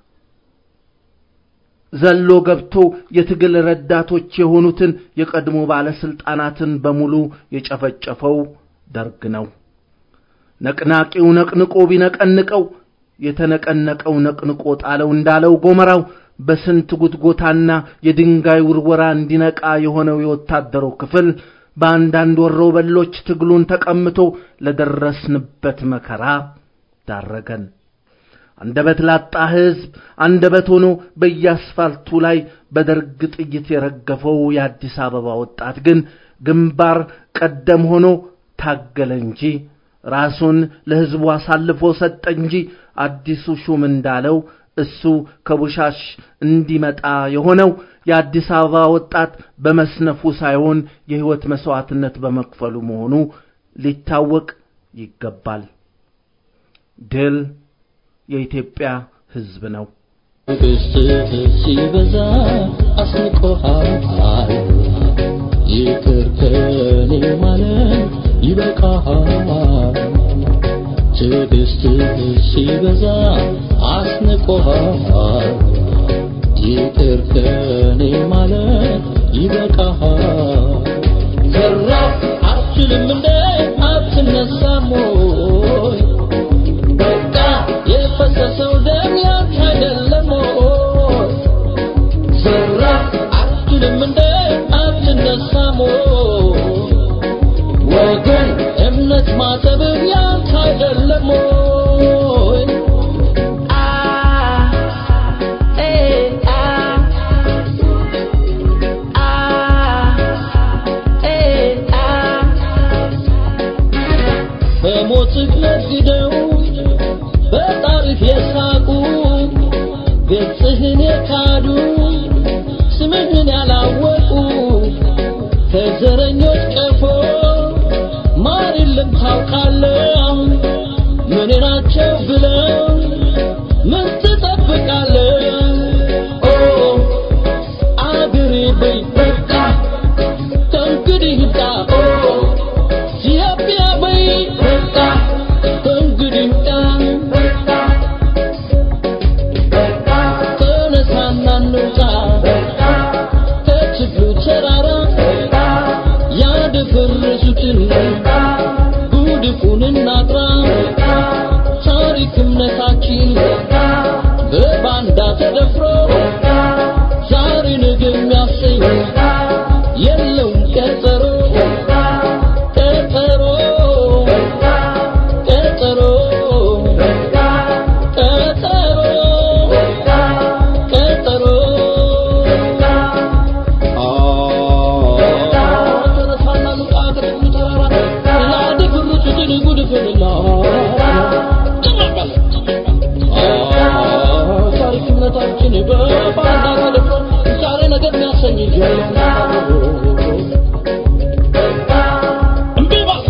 ዘሎ ገብቶ የትግል ረዳቶች የሆኑትን የቀድሞ ባለስልጣናትን በሙሉ የጨፈጨፈው ደርግ ነው። ነቅናቂው ነቅንቆ ቢነቀንቀው የተነቀነቀው ነቅንቆ ጣለው እንዳለው ጎመራው በስንት ጉትጎታና የድንጋይ ውርወራ እንዲነቃ የሆነው የወታደሩ ክፍል በአንዳንድ ወሮበሎች ትግሉን ተቀምቶ ለደረስንበት መከራ ዳረገን። አንደበት ላጣ ሕዝብ አንደበት ሆኖ በየአስፋልቱ ላይ በደርግ ጥይት የረገፈው የአዲስ አበባ ወጣት ግን ግንባር ቀደም ሆኖ ታገለ እንጂ ራሱን ለሕዝቡ አሳልፎ ሰጠ እንጂ አዲሱ ሹም እንዳለው እሱ ከቡሻሽ እንዲመጣ የሆነው የአዲስ አበባ ወጣት በመስነፉ ሳይሆን የሕይወት መሥዋዕትነት በመክፈሉ መሆኑ ሊታወቅ ይገባል። ድል የኢትዮጵያ ሕዝብ ነው። ትዕግስትህ ሲበዛ አስንቆሃል፣ ይቅር ከኔ ማለት ይበቃሃል። ትዕግስትህ ሲበዛ አስንቆሃል፣ ይቅር ከኔ ማለት ይበቃሃል። ዘራፍ አትችልም እንደ አትነሳም ወይ? በቃ የፈሰሰው ደም ያንተ አይደለም ወይ? ዘራፍ አትችልም እንደ አትነሳም ወይ? ወገን እምነት ማጠብህ ያንተ አይደለም ወይ? በሞትህ ነግደው በጣርህ የሳቁ ገጽህን የካዱ ስምህን ያላወቁ ከዘረኞች ቀፎ ማር የለም ታውቃለህ ምን ናቸው ብለው ምን ትጠብቃለህ ኦ አገሬ በይ በቃ ከእንግዲህ ይብቃ ኦ ኢትዮጵያ በይ በቃ ከእንግዲህ ይብቃ ተነሳና እንውጣ ከችግሩ ተራራ ያደፈረሱትን ጉድፉን እናጥራ ታሪክ እምነታችን በባንዳ ተደፍሮ ዛሬ ነገ የሚያሰኝ የለውም ቀጠሮ ቀጠሮ ቀጠሮ ቀጠሮ ቀጠሮ ተነሳና ልውጣ ከጥቁሩ ተራራ ላደፈረሱትን ጉድፍንላ ታሪክ እምነታችን በባንዳ ተደፍሮ ዛሬ ነገር የሚያሰኝ እምቢ በል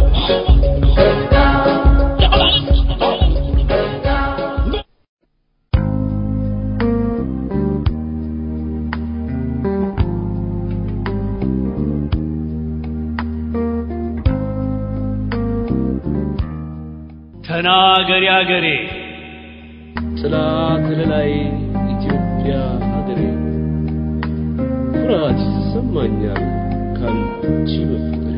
ተናገሪ አገሬ ጥላ ከለላይ ኢትዮጵያ ሀገሬ ኩራት ይሰማኛል ካንቺ መፈጠሬ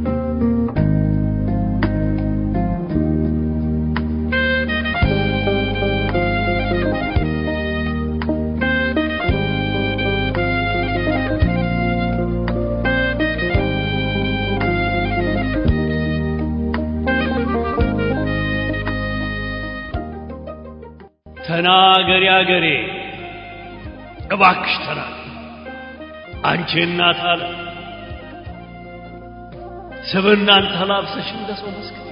ተናገሪ አገሬ እባክሽ ተናገሪ አንቺ እናት አለ ስብናን ተላብሰሽ እንደ ሰው መስክር።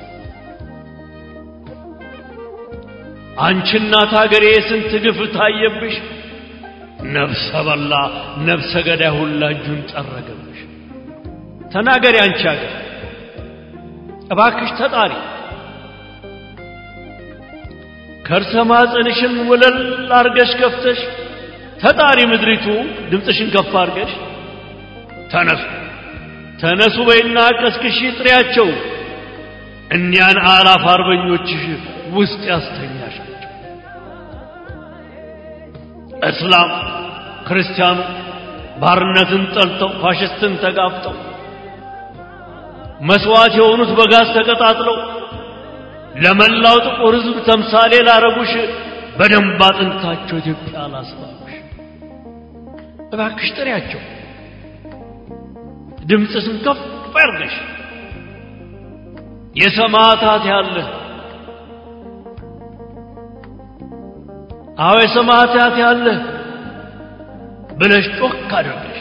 አንቺ እናት ሀገሬ ስንት ግፍ ታየብሽ። ነፍሰ በላ ነፍሰ ገዳይ ሁላ እጁን ጠረገብሽ። ተናገሪ አንቺ ሀገር እባክሽ ተጣሪ ከርሰ ማፀንሽን ወለል አርገሽ ከፍተሽ ተጣሪ ምድሪቱ ድምፅሽን ከፍ አርገሽ ተነሱ ተነሱ በይና ቀስቅሺ ጥሪያቸው እኒያን አላፍ አርበኞችሽ ውስጥ ያስተኛሻቸው እስላም ክርስቲያኑ ባርነትን ጠልተው ፋሽስትን ተጋፍጠው መስዋዕት የሆኑት በጋዝ ተቀጣጥለው ለመላው ጥቁር ሕዝብ ተምሳሌ ላረጉሽ በደንብ አጥንታቸው ኢትዮጵያ ላስባሉሽ እባክሽ ጥሪያቸው ድምፅሽን ከፍ አድርገሽ የሰማዕታት ያለ አዎ የሰማዕታት ያለ ብለሽ ጮክ አድርገሽ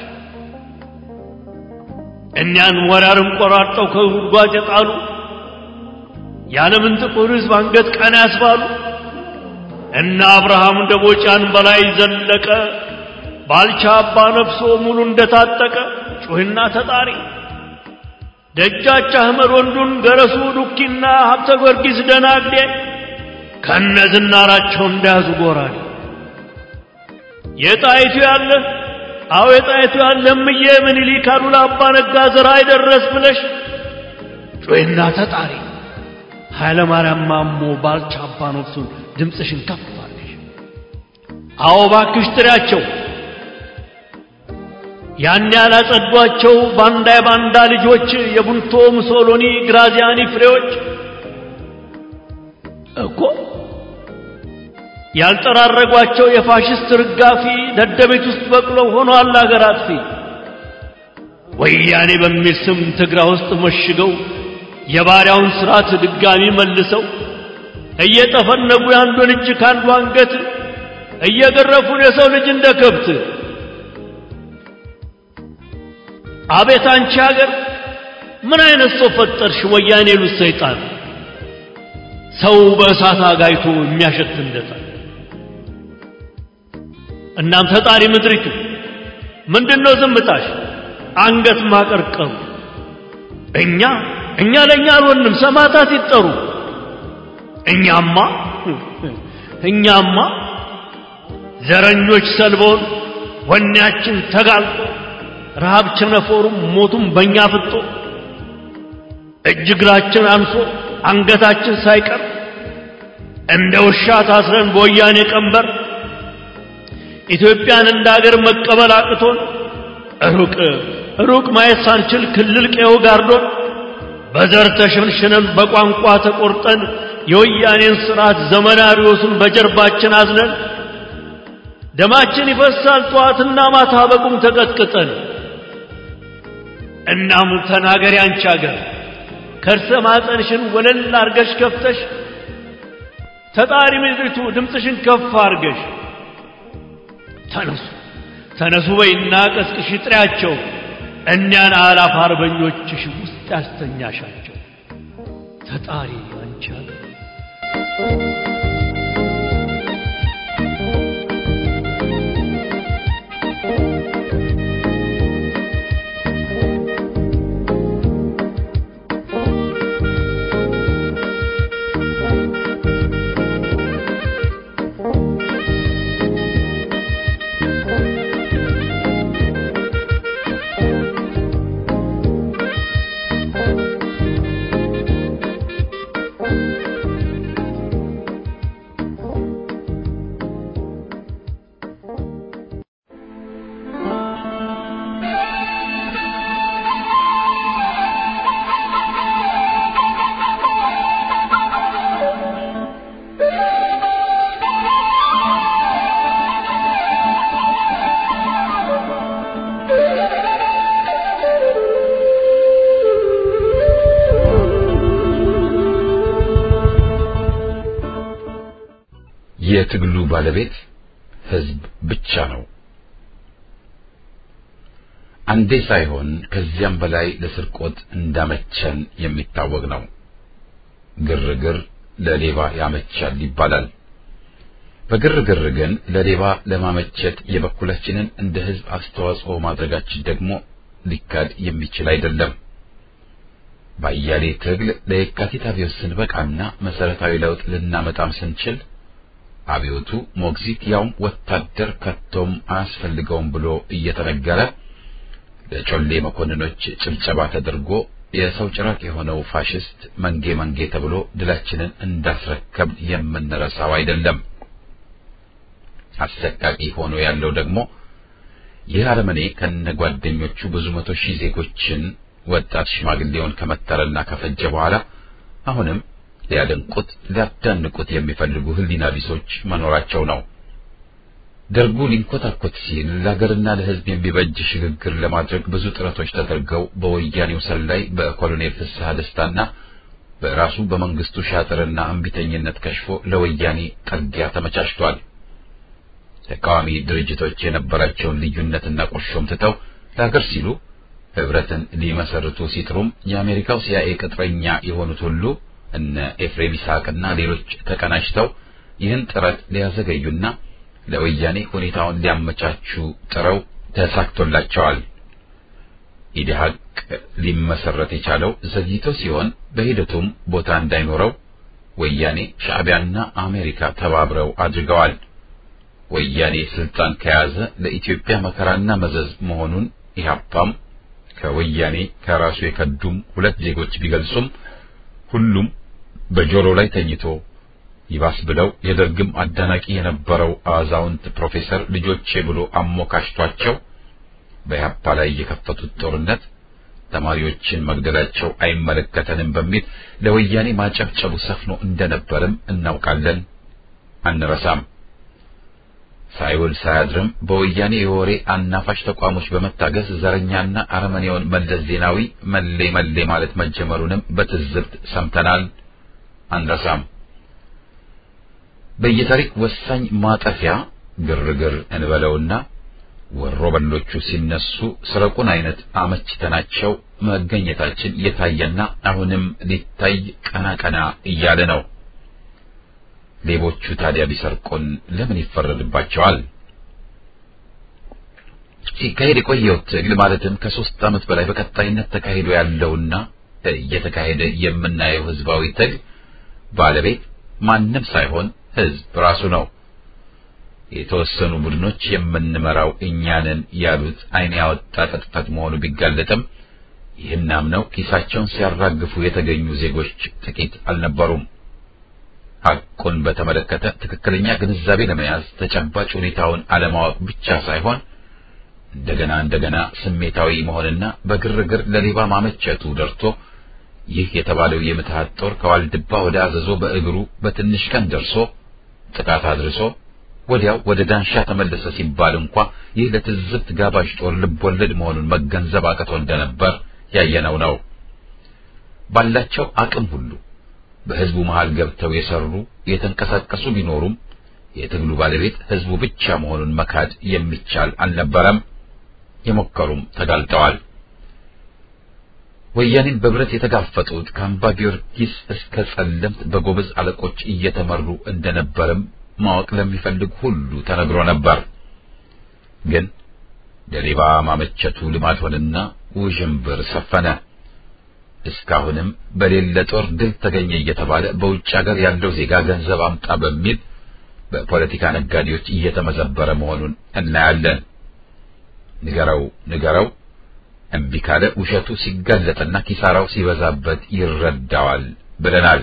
እኒያን ወራርም ቆራርጠው ከጉድጓድ የጣሉ የዓለምን ጥቁር ሕዝብ አንገት ቀና ያስባሉ እነ አብርሃም ደቦጫን በላይ ዘለቀ ባልቻ አባ ነፍሶ ሙሉ እንደታጠቀ ጩህና ተጣሪ ደጃች አህመድ ወንዱን ገረሱ ዱኪና ሀብተ ጊዮርጊስ ደናግዴ ከነ ዝናራቸው እንዳያዙ ጎራዴ የጣይቱ ያለ አዎ የጣይቱ ያለ እምዬ ምኒልክ አሉላ አባ ነጋ ዘራ አይደረስ ብለሽ ጩህና ተጣሪ ኃይለ ማርያም ማሞ ባልቻ አባ ነፍሱን ድምፅሽን ከፍ አድርገሽ አዎ ባክሽ ጥሪያቸው ያን ያላጸዷቸው ባንዳ የባንዳ ልጆች የቡንቶ ሙሶሎኒ ግራዚያኒ ፍሬዎች እኮ ያልጠራረጓቸው የፋሽስት ርጋፊ ደደቤት ውስጥ በቅለው ሆኗል አገር አጥፊ ወያኔ በሚል ስም ትግራ ውስጥ መሽገው የባሪያውን ስርዓት ድጋሚ መልሰው እየጠፈነጉ የአንዱን እጅ ከአንዱ አንገት እየገረፉን የሰው ልጅ እንደ ከብት አቤት አንቺ ሀገር ምን አይነት ሰው ፈጠርሽ? ወያኔ ሉት ሰይጣን ሰው በእሳት አጋይቶ የሚያሸት እንደታ እናም ተጣሪ ምድሪቱ ምንድነው ዝምታሽ? አንገት ማቀርቀሩ እኛ እኛ ለእኛ አልሆንም፣ ሰማዕታት ይጠሩ። እኛማ እኛማ ዘረኞች ሰልበውን ወኔያችን ተጋልጦ ረሃብ ቸነፈሩም ሞቱም በእኛ ፍጦ እጅ እግራችን አንሶ አንገታችን ሳይቀር እንደ ውሻ ታስረን በወያኔ ቀንበር ኢትዮጵያን እንደ አገር መቀበል አቅቶን ሩቅ ሩቅ ማየት ሳንችል ክልል ቀየው ጋርዶን በዘር ተሸንሽነን በቋንቋ ተቆርጠን የወያኔን ስርዓት ዘመናሪዎሱን በጀርባችን አዝነን ደማችን ይፈሳል ጠዋትና ማታ በቁም ተቀጥቅጠን እናም ተናገሪ አንቺ አገር ከርሰ ማፀንሽን ወለል አርገሽ ከፍተሽ ተጣሪ ምድሪቱ ድምፅሽን ከፍ አርገሽ ተነሱ ተነሱ በይና ቀስቅሽ ጥሪያቸው እኒያን አላፍ አርበኞችሽ ውስጥ ያስተኛሻቸው ተጣሪ አንቺ አገር የትግሉ ባለቤት ህዝብ ብቻ ነው። አንዴ ሳይሆን ከዚያም በላይ ለስርቆት እንዳመቸን የሚታወቅ ነው። ግርግር ለሌባ ያመቻል ይባላል። በግርግር ግን ለሌባ ለማመቸት የበኩላችንን እንደ ሕዝብ አስተዋጽኦ ማድረጋችን ደግሞ ሊካድ የሚችል አይደለም። ባያሌ ትግል ለየካቲት አብዮት ስንበቃና መሰረታዊ ለውጥ ልናመጣም ስንችል አብዮቱ ሞግዚት ያውም ወታደር ከቶም አያስፈልገውም ብሎ እየተነገረ ለጮሌ መኮንኖች ጭብጨባ ተደርጎ የሰው ጭራቅ የሆነው ፋሽስት መንጌ መንጌ ተብሎ ድላችንን እንዳስረከብ የምንረሳው አይደለም። አሰቃቂ ሆኖ ያለው ደግሞ ይህ አረመኔ ከነጓደኞቹ ብዙ መቶ ሺህ ዜጎችን ወጣት ሽማግሌውን ከመተረና ከፈጀ በኋላ አሁንም ሊያደንቁት ሊያዳንቁት የሚፈልጉ ሕሊና ቢሶች መኖራቸው ነው። ደርጉ ሊንኮታኮት ሲል ለሀገርና ለሕዝብ የሚበጅ ሽግግር ለማድረግ ብዙ ጥረቶች ተደርገው በወያኔው ሰላይ በኮሎኔል ፍስሐ ደስታና በራሱ በመንግስቱ ሻጥርና እምቢተኝነት ከሽፎ ለወያኔ ጠጊያ ተመቻችቷል። ተቃዋሚ ድርጅቶች የነበራቸውን ልዩነትና ቁርሾም ትተው ለሀገር ሲሉ ህብረትን ሊመሰርቱ ሲጥሩም የአሜሪካው ሲአይኤ ቅጥረኛ የሆኑት ሁሉ እነ ኤፍሬም ይስሐቅና ሌሎች ተቀናጅተው ይህን ጥረት ሊያዘገዩና ለወያኔ ሁኔታውን ሊያመቻቹ ጥረው ተሳክቶላቸዋል። ኢዲሃቅ ሊመሰረት የቻለው ዘግይቶ ሲሆን በሂደቱም ቦታ እንዳይኖረው ወያኔ ሻዕቢያና አሜሪካ ተባብረው አድርገዋል። ወያኔ ስልጣን ከያዘ ለኢትዮጵያ መከራና መዘዝ መሆኑን ኢህአፓም ከወያኔ ከራሱ የከዱም ሁለት ዜጎች ቢገልጹም ሁሉም በጆሮ ላይ ተኝቶ ይባስ ብለው የደርግም አዳናቂ የነበረው አዛውንት ፕሮፌሰር ልጆቼ ብሎ አሞካሽቷቸው በኢህአፓ ላይ የከፈቱት ጦርነት ተማሪዎችን መግደላቸው አይመለከተንም በሚል ለወያኔ ማጨብጨቡ ሰፍኖ እንደነበርም እናውቃለን፣ አንረሳም። ሳይውል ሳያድርም በወያኔ የወሬ አናፋሽ ተቋሞች በመታገዝ ዘረኛና አረመኔውን መለስ ዜናዊ መሌ መሌ ማለት መጀመሩንም በትዝብት ሰምተናል፣ አንረሳም። በየታሪክ ወሳኝ ማጠፊያ ግርግር እንበለውና ወሮ በሎቹ ሲነሱ ስረቁን አይነት አመችተናቸው መገኘታችን የታየና አሁንም ሊታይ ቀና ቀና እያለ ነው። ሌቦቹ ታዲያ ቢሰርቁን ለምን ይፈረድባቸዋል? ሲካሄድ የቆየው ትግል ማለትም ከሶስት ዓመት በላይ በቀጣይነት ተካሂዶ ያለውና እየተካሄደ የምናየው ህዝባዊ ትግል ባለቤት ማንም ሳይሆን ህዝብ ራሱ ነው። የተወሰኑ ቡድኖች የምንመራው እኛንን ያሉት ዓይን ያወጣ ቅጥፈት መሆኑ ቢጋለጥም ይህን አምነው ኪሳቸውን ሲያራግፉ የተገኙ ዜጎች ጥቂት አልነበሩም። ሐቁን በተመለከተ ትክክለኛ ግንዛቤ ለመያዝ ተጨባጭ ሁኔታውን አለማወቅ ብቻ ሳይሆን እንደገና እንደገና ስሜታዊ መሆንና በግርግር ለሌባ ማመቸቱ ደርቶ ይህ የተባለው የምትሃት ጦር ከዋልድባ ወደ አዘዞ በእግሩ በትንሽ ቀን ደርሶ ጥቃት አድርሶ ወዲያው ወደ ዳንሻ ተመለሰ ሲባል እንኳ ይህ ለትዝብት ጋባዥ ጦር ልብ ወለድ መሆኑን መገንዘብ አቅቶ እንደነበር ያየነው ነው። ባላቸው አቅም ሁሉ በህዝቡ መሃል ገብተው የሰሩ የተንቀሳቀሱ ቢኖሩም የትግሉ ባለቤት ህዝቡ ብቻ መሆኑን መካድ የሚቻል አልነበረም። የሞከሩም ተጋልጠዋል። ወያኔን በብረት የተጋፈጡት ከአምባ ጊዮርጊስ እስከ ጸለምት በጎበዝ አለቆች እየተመሩ እንደነበርም ማወቅ ለሚፈልግ ሁሉ ተነግሮ ነበር። ግን ለሌባ ማመቸቱ ልማድ ሆነና ውዥንብር ሰፈነ። እስካሁንም በሌለ ጦር ድል ተገኘ እየተባለ በውጭ ሀገር ያለው ዜጋ ገንዘብ አምጣ በሚል በፖለቲካ ነጋዴዎች እየተመዘበረ መሆኑን እናያለን። ንገረው ንገረው እምቢ ካለ ውሸቱ ሲጋለጥና ኪሳራው ሲበዛበት ይረዳዋል ብለናል።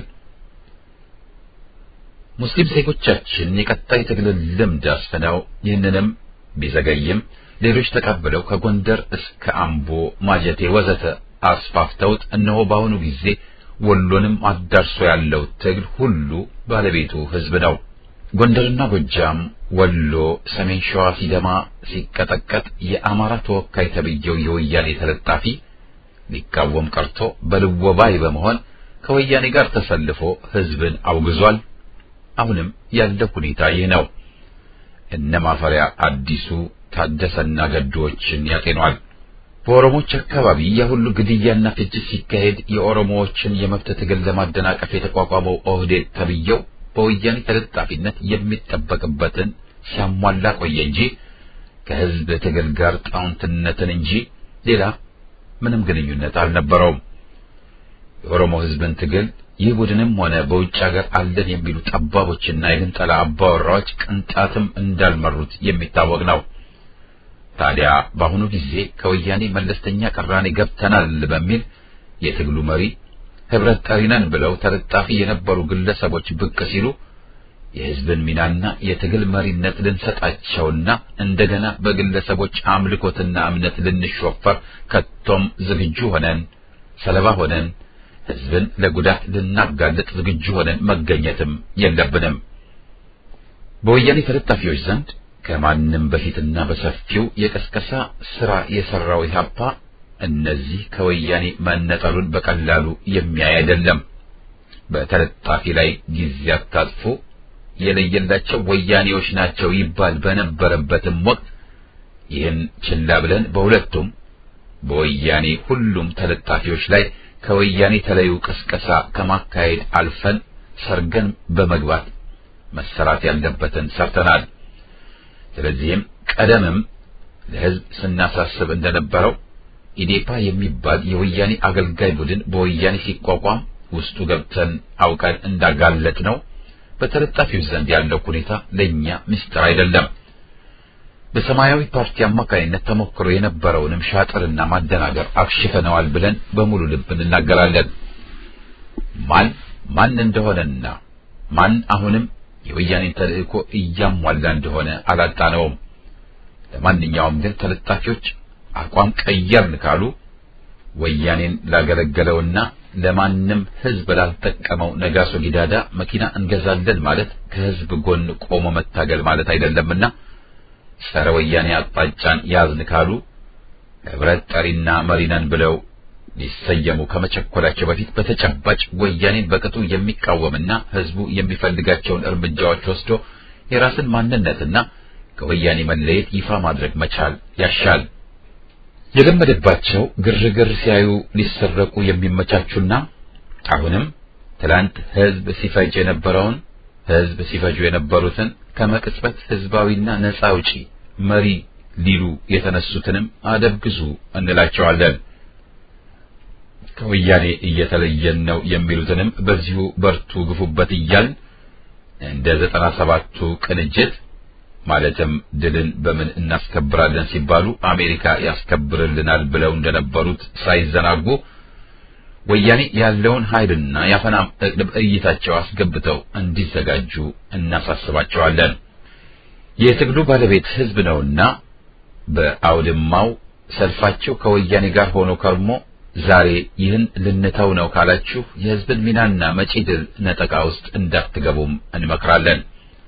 ሙስሊም ዜጎቻችን የቀጣይ ትግልን ልምድ አስፍነው ይህንንም ቢዘገይም ሌሎች ተቀብለው ከጎንደር እስከ አምቦ፣ ማጀቴ ወዘተ አስፋፍተውት እነሆ በአሁኑ ጊዜ ወሎንም አዳርሶ ያለው ትግል ሁሉ ባለቤቱ ህዝብ ነው። ጎንደርና ጎጃም፣ ወሎ፣ ሰሜን ሸዋ ሲደማ ሲቀጠቀጥ የአማራ ተወካይ ተብዬው የወያኔ ተለጣፊ ሊቃወም ቀርቶ በልወባይ በመሆን ከወያኔ ጋር ተሰልፎ ህዝብን አውግዟል። አሁንም ያለው ሁኔታ ይህ ነው። እነ ማፈሪያ አዲሱ ታደሰና ገዶዎችን ያጤኗል። በኦሮሞዎች አካባቢ የሁሉ ግድያና ፍጅት ሲካሄድ የኦሮሞዎችን የመብት ትግል ለማደናቀፍ የተቋቋመው ኦህዴድ ተብየው በወያኔ ተለጣፊነት የሚጠበቅበትን ሲያሟላ ቆየ እንጂ ከህዝብ ትግል ጋር ጣውንትነትን እንጂ ሌላ ምንም ግንኙነት አልነበረውም። የኦሮሞ ህዝብን ትግል ይህ ቡድንም ሆነ በውጭ ሀገር አለን የሚሉ ጠባቦችና የግንጠላ አባወራዎች ቅንጣትም እንዳልመሩት የሚታወቅ ነው። ታዲያ በአሁኑ ጊዜ ከወያኔ መለስተኛ ቅራኔ ገብተናል በሚል የትግሉ መሪ ህብረት ጠሪ ነን ብለው ተለጣፊ የነበሩ ግለሰቦች ብቅ ሲሉ የህዝብን ሚናና የትግል መሪነት ልንሰጣቸውና እንደገና በግለሰቦች አምልኮትና እምነት ልንሾፈር ከቶም ዝግጁ ሆነን ሰለባ ሆነን ህዝብን ለጉዳት ልናጋልጥ ዝግጁ ሆነን መገኘትም የለብንም። በወያኔ ተለጣፊዎች ዘንድ ከማንም በፊትና በሰፊው የቀስቀሳ ስራ የሰራው ኢህአፓ እነዚህ ከወያኔ መነጠሉን በቀላሉ የሚያይ አይደለም። በተለጣፊ ላይ ጊዜ አታጥፎ የለየላቸው ወያኔዎች ናቸው ይባል በነበረበትም ወቅት ይህን ችላ ብለን በሁለቱም በወያኔ ሁሉም ተለጣፊዎች ላይ ከወያኔ ተለዩ ቅስቀሳ ከማካሄድ አልፈን ሰርገን በመግባት መሰራት ያለበትን ሰርተናል። ስለዚህም ቀደምም ለህዝብ ስናሳስብ እንደነበረው ኢዴፓ የሚባል የወያኔ አገልጋይ ቡድን በወያኔ ሲቋቋም ውስጡ ገብተን አውቀን እንዳጋለጥ ነው። በተለጣፊዎች ዘንድ ያለው ሁኔታ ለኛ ምስጢር አይደለም። በሰማያዊ ፓርቲ አማካይነት ተሞክሮ የነበረውንም ሻጥርና ማደናገር አክሽፈነዋል ብለን በሙሉ ልብ እንናገራለን። ማን ማን እንደሆነና ማን አሁንም የወያኔን ተልእኮ እያሟላ እንደሆነ አላጣነውም። ለማንኛውም ግን ተለጣፊዎች አቋም ቀየርን ካሉ ወያኔን ላገለገለውና ለማንም ህዝብ ላልጠቀመው ነጋሶ ጊዳዳ መኪና እንገዛለን ማለት ከህዝብ ጎን ቆሞ መታገል ማለት አይደለምና ጸረ ወያኔ አቅጣጫን ያዝን ካሉ ህብረት ጠሪና መሪነን ብለው ሊሰየሙ ከመቸኮላቸው በፊት በተጨባጭ ወያኔን በቅጡ የሚቃወምና ህዝቡ የሚፈልጋቸውን እርምጃዎች ወስዶ የራስን ማንነትና ከወያኔ መለየት ይፋ ማድረግ መቻል ያሻል። የለመደባቸው ግርግር ሲያዩ ሊሰረቁ የሚመቻቹና አሁንም ትላንት ህዝብ ሲፈጅ የነበረውን ህዝብ ሲፈጁ የነበሩትን ከመቅጽበት ህዝባዊና ነፃ አውጪ መሪ ሊሉ የተነሱትንም አደብ ግዙ እንላቸዋለን። ከወያኔ እየተለየን ነው የሚሉትንም በዚሁ በርቱ ግፉበት እያልን እንደ ዘጠና ሰባቱ ቅንጅት ማለትም ድልን በምን እናስከብራለን ሲባሉ አሜሪካ ያስከብርልናል ብለው እንደነበሩት ሳይዘናጉ ወያኔ ያለውን ኃይልና የአፈና እቅድ እይታቸው አስገብተው እንዲዘጋጁ እናሳስባቸዋለን። የትግሉ ባለቤት ህዝብ ነውና በአውድማው ሰልፋቸው ከወያኔ ጋር ሆኖ ከርሞ ዛሬ ይህን ልንተው ነው ካላችሁ የህዝብን ሚናና መጪ ድል ነጠቃ ውስጥ እንዳትገቡም እንመክራለን።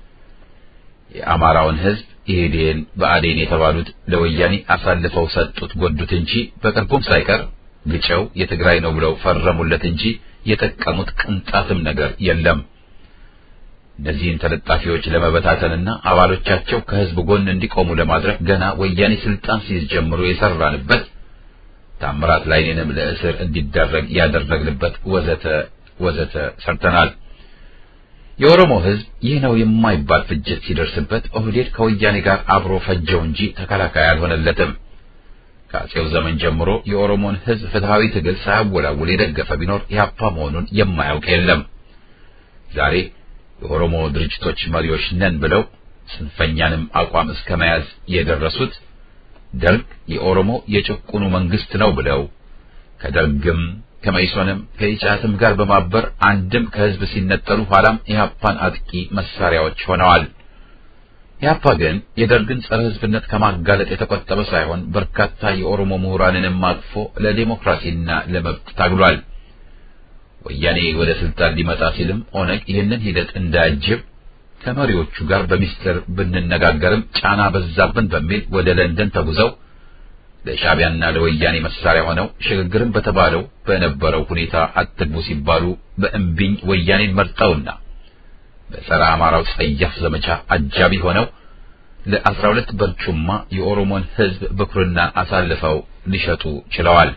የአማራውን ህዝብ ኢህዴን በአዴን የተባሉት ለወያኔ አሳልፈው ሰጡት ጎዱት እንጂ በቅርቡም ሳይቀር ግጨው የትግራይ ነው ብለው ፈረሙለት እንጂ የጠቀሙት ቅንጣትም ነገር የለም። እነዚህን ተለጣፊዎች ለመበታተንና አባሎቻቸው ከህዝብ ጎን እንዲቆሙ ለማድረግ ገና ወያኔ ስልጣን ሲይዝ ጀምሮ የሰራንበት ታምራት ላይኔንም ለእስር እንዲዳረግ ያደረግንበት ወዘተ ወዘተ ሰርተናል። የኦሮሞ ህዝብ ይህ ነው የማይባል ፍጅት ሲደርስበት ኦህዴድ ከወያኔ ጋር አብሮ ፈጀው እንጂ ተከላካይ አልሆነለትም። ከአጼው ዘመን ጀምሮ የኦሮሞን ህዝብ ፍትሃዊ ትግል ሳያወላውል የደገፈ ቢኖር ኢህአፓ መሆኑን የማያውቅ የለም። ዛሬ የኦሮሞ ድርጅቶች መሪዎች ነን ብለው ጽንፈኛንም አቋም እስከ መያዝ የደረሱት ደርግ የኦሮሞ የጭቁኑ መንግስት ነው ብለው ከደርግም ከመይሶንም ከኢጫትም ጋር በማበር አንድም ከህዝብ ሲነጠሉ ኋላም ኢህአፓን አጥቂ መሳሪያዎች ሆነዋል። ኢህአፓ ግን የደርግን ጸረ ህዝብነት ከማጋለጥ የተቆጠበ ሳይሆን በርካታ የኦሮሞ ምሁራንንም አቅፎ ለዲሞክራሲና ለመብት ታግሏል። ወያኔ ወደ ስልጣን ሊመጣ ሲልም ኦነግ ይህንን ሂደት እንዳያጅብ ከመሪዎቹ ጋር በሚስጥር ብንነጋገርም ጫና በዛብን በሚል ወደ ለንደን ተጉዘው ለሻዕቢያና ለወያኔ መሳሪያ ሆነው ሽግግርን በተባለው በነበረው ሁኔታ አትግቡ ሲባሉ በእምቢኝ ወያኔን መርጠውና በጸረ አማራው ጸያፍ ዘመቻ አጃቢ ሆነው ለአስራ ሁለት በርጩማ የኦሮሞን ሕዝብ ብኩርና አሳልፈው ሊሸጡ ችለዋል።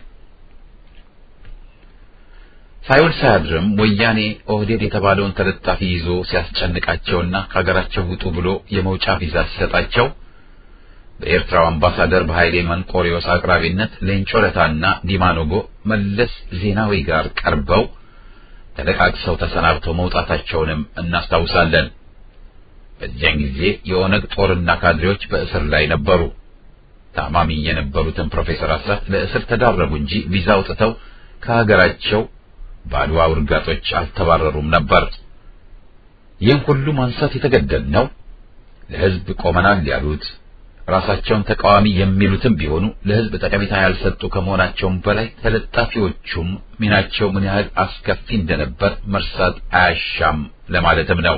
ሳይውል ሳያድርም ወያኔ ኦህዴድ የተባለውን ተለጣፊ ይዞ ሲያስጨንቃቸውና ከሀገራቸው ውጡ ብሎ የመውጫ ቪዛ ሲሰጣቸው በኤርትራው አምባሳደር በኃይሌ መንቆሪዮስ አቅራቢነት ሌንጮ ለታና ዲማ ኖጎ መለስ ዜናዊ ጋር ቀርበው ተለቃቅሰው ተሰናብተው መውጣታቸውንም እናስታውሳለን። በዚያን ጊዜ የኦነግ ጦርና ካድሬዎች በእስር ላይ ነበሩ። ታማሚ የነበሩትን ፕሮፌሰር አስራት ለእስር ተዳረጉ እንጂ ቪዛ አውጥተው ከሀገራቸው በአድዋ ውርጋጦች አልተባረሩም ነበር። ይህን ሁሉ ማንሳት የተገደድነው ለሕዝብ ቆመናል ያሉት ራሳቸውን ተቃዋሚ የሚሉትም ቢሆኑ ለሕዝብ ጠቀሜታ ያልሰጡ ከመሆናቸውም በላይ ተለጣፊዎቹም ሚናቸው ምን ያህል አስከፊ እንደነበር መርሳት አያሻም ለማለትም ነው።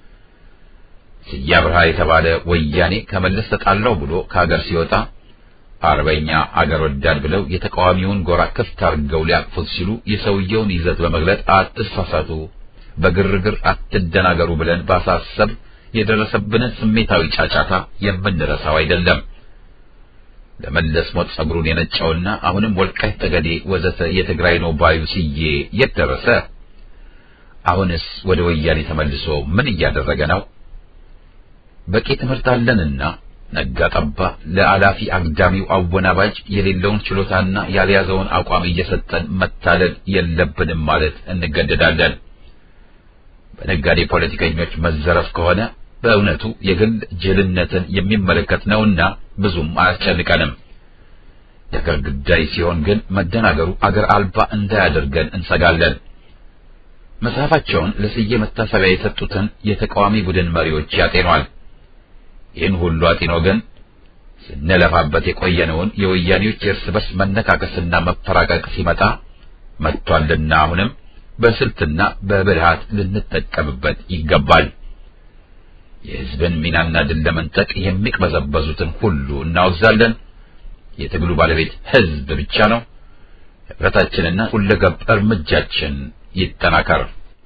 ስያ ብርሃ የተባለ ወያኔ ከመለስ ተጣላው ብሎ ከሀገር ሲወጣ አርበኛ አገር ወዳድ ብለው የተቃዋሚውን ጎራ ክፍት አድርገው ሊያቅፉት ሲሉ የሰውየውን ይዘት በመግለጥ አትሳሳቱ፣ በግርግር አትደናገሩ ብለን ባሳሰብ የደረሰብንን ስሜታዊ ጫጫታ የምንረሳው አይደለም። ለመለስ ሞት ጸጉሩን የነጨውና አሁንም ወልቃይት ጠገዴ ወዘተ የትግራይ ነው ባዩ ስዬ የት ደረሰ? አሁንስ ወደ ወያኔ ተመልሶ ምን እያደረገ ነው? በቂ ትምህርት አለንና ነጋ ጠባ ለአላፊ አግዳሚው አወናባጅ የሌለውን ችሎታና ያልያዘውን አቋም እየሰጠን መታለል የለብንም ማለት እንገደዳለን። በነጋዴ ፖለቲከኞች መዘረፍ ከሆነ በእውነቱ የግል ጅልነትን የሚመለከት ነውና ብዙም አያስጨንቀንም። የአገር ጉዳይ ሲሆን ግን መደናገሩ አገር አልባ እንዳያደርገን እንሰጋለን። መጽሐፋቸውን ለስዬ መታሰቢያ የሰጡትን የተቃዋሚ ቡድን መሪዎች ያጤኗል። ይህን ሁሉ አጢኖ ግን ስንለፋበት የቆየነውን የወያኔዎች የእርስ በርስ መነካከስና መፈራቀቅ ሲመጣ መጥቷልና አሁንም በስልትና በብልሃት ልንጠቀምበት ይገባል። የሕዝብን ሚናና ድል ለመንጠቅ የሚቅበዘበዙትን ሁሉ እናወግዛለን። የትግሉ ባለቤት ሕዝብ ብቻ ነው። ኅብረታችንና ሁለገብ እርምጃችን ይጠናከር።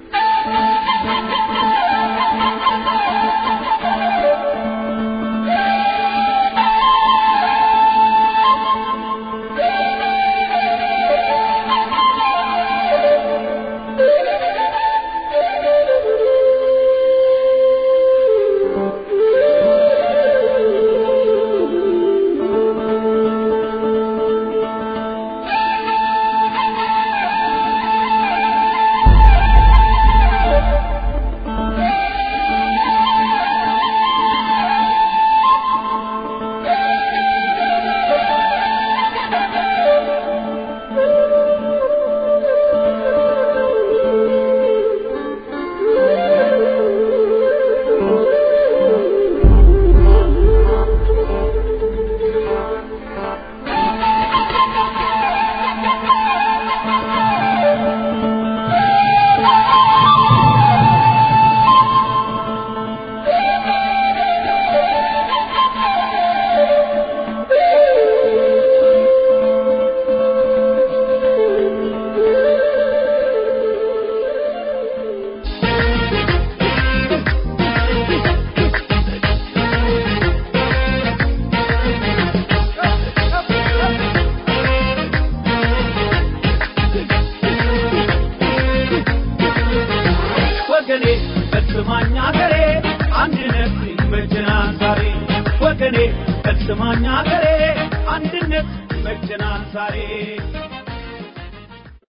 ወገኔ ፈጽማኝ አገሬ አንድነት ይመቸናል ዛሬ ወገኔ ፈጽማኝ አገሬ አንድነት ይመቸናል ዛሬ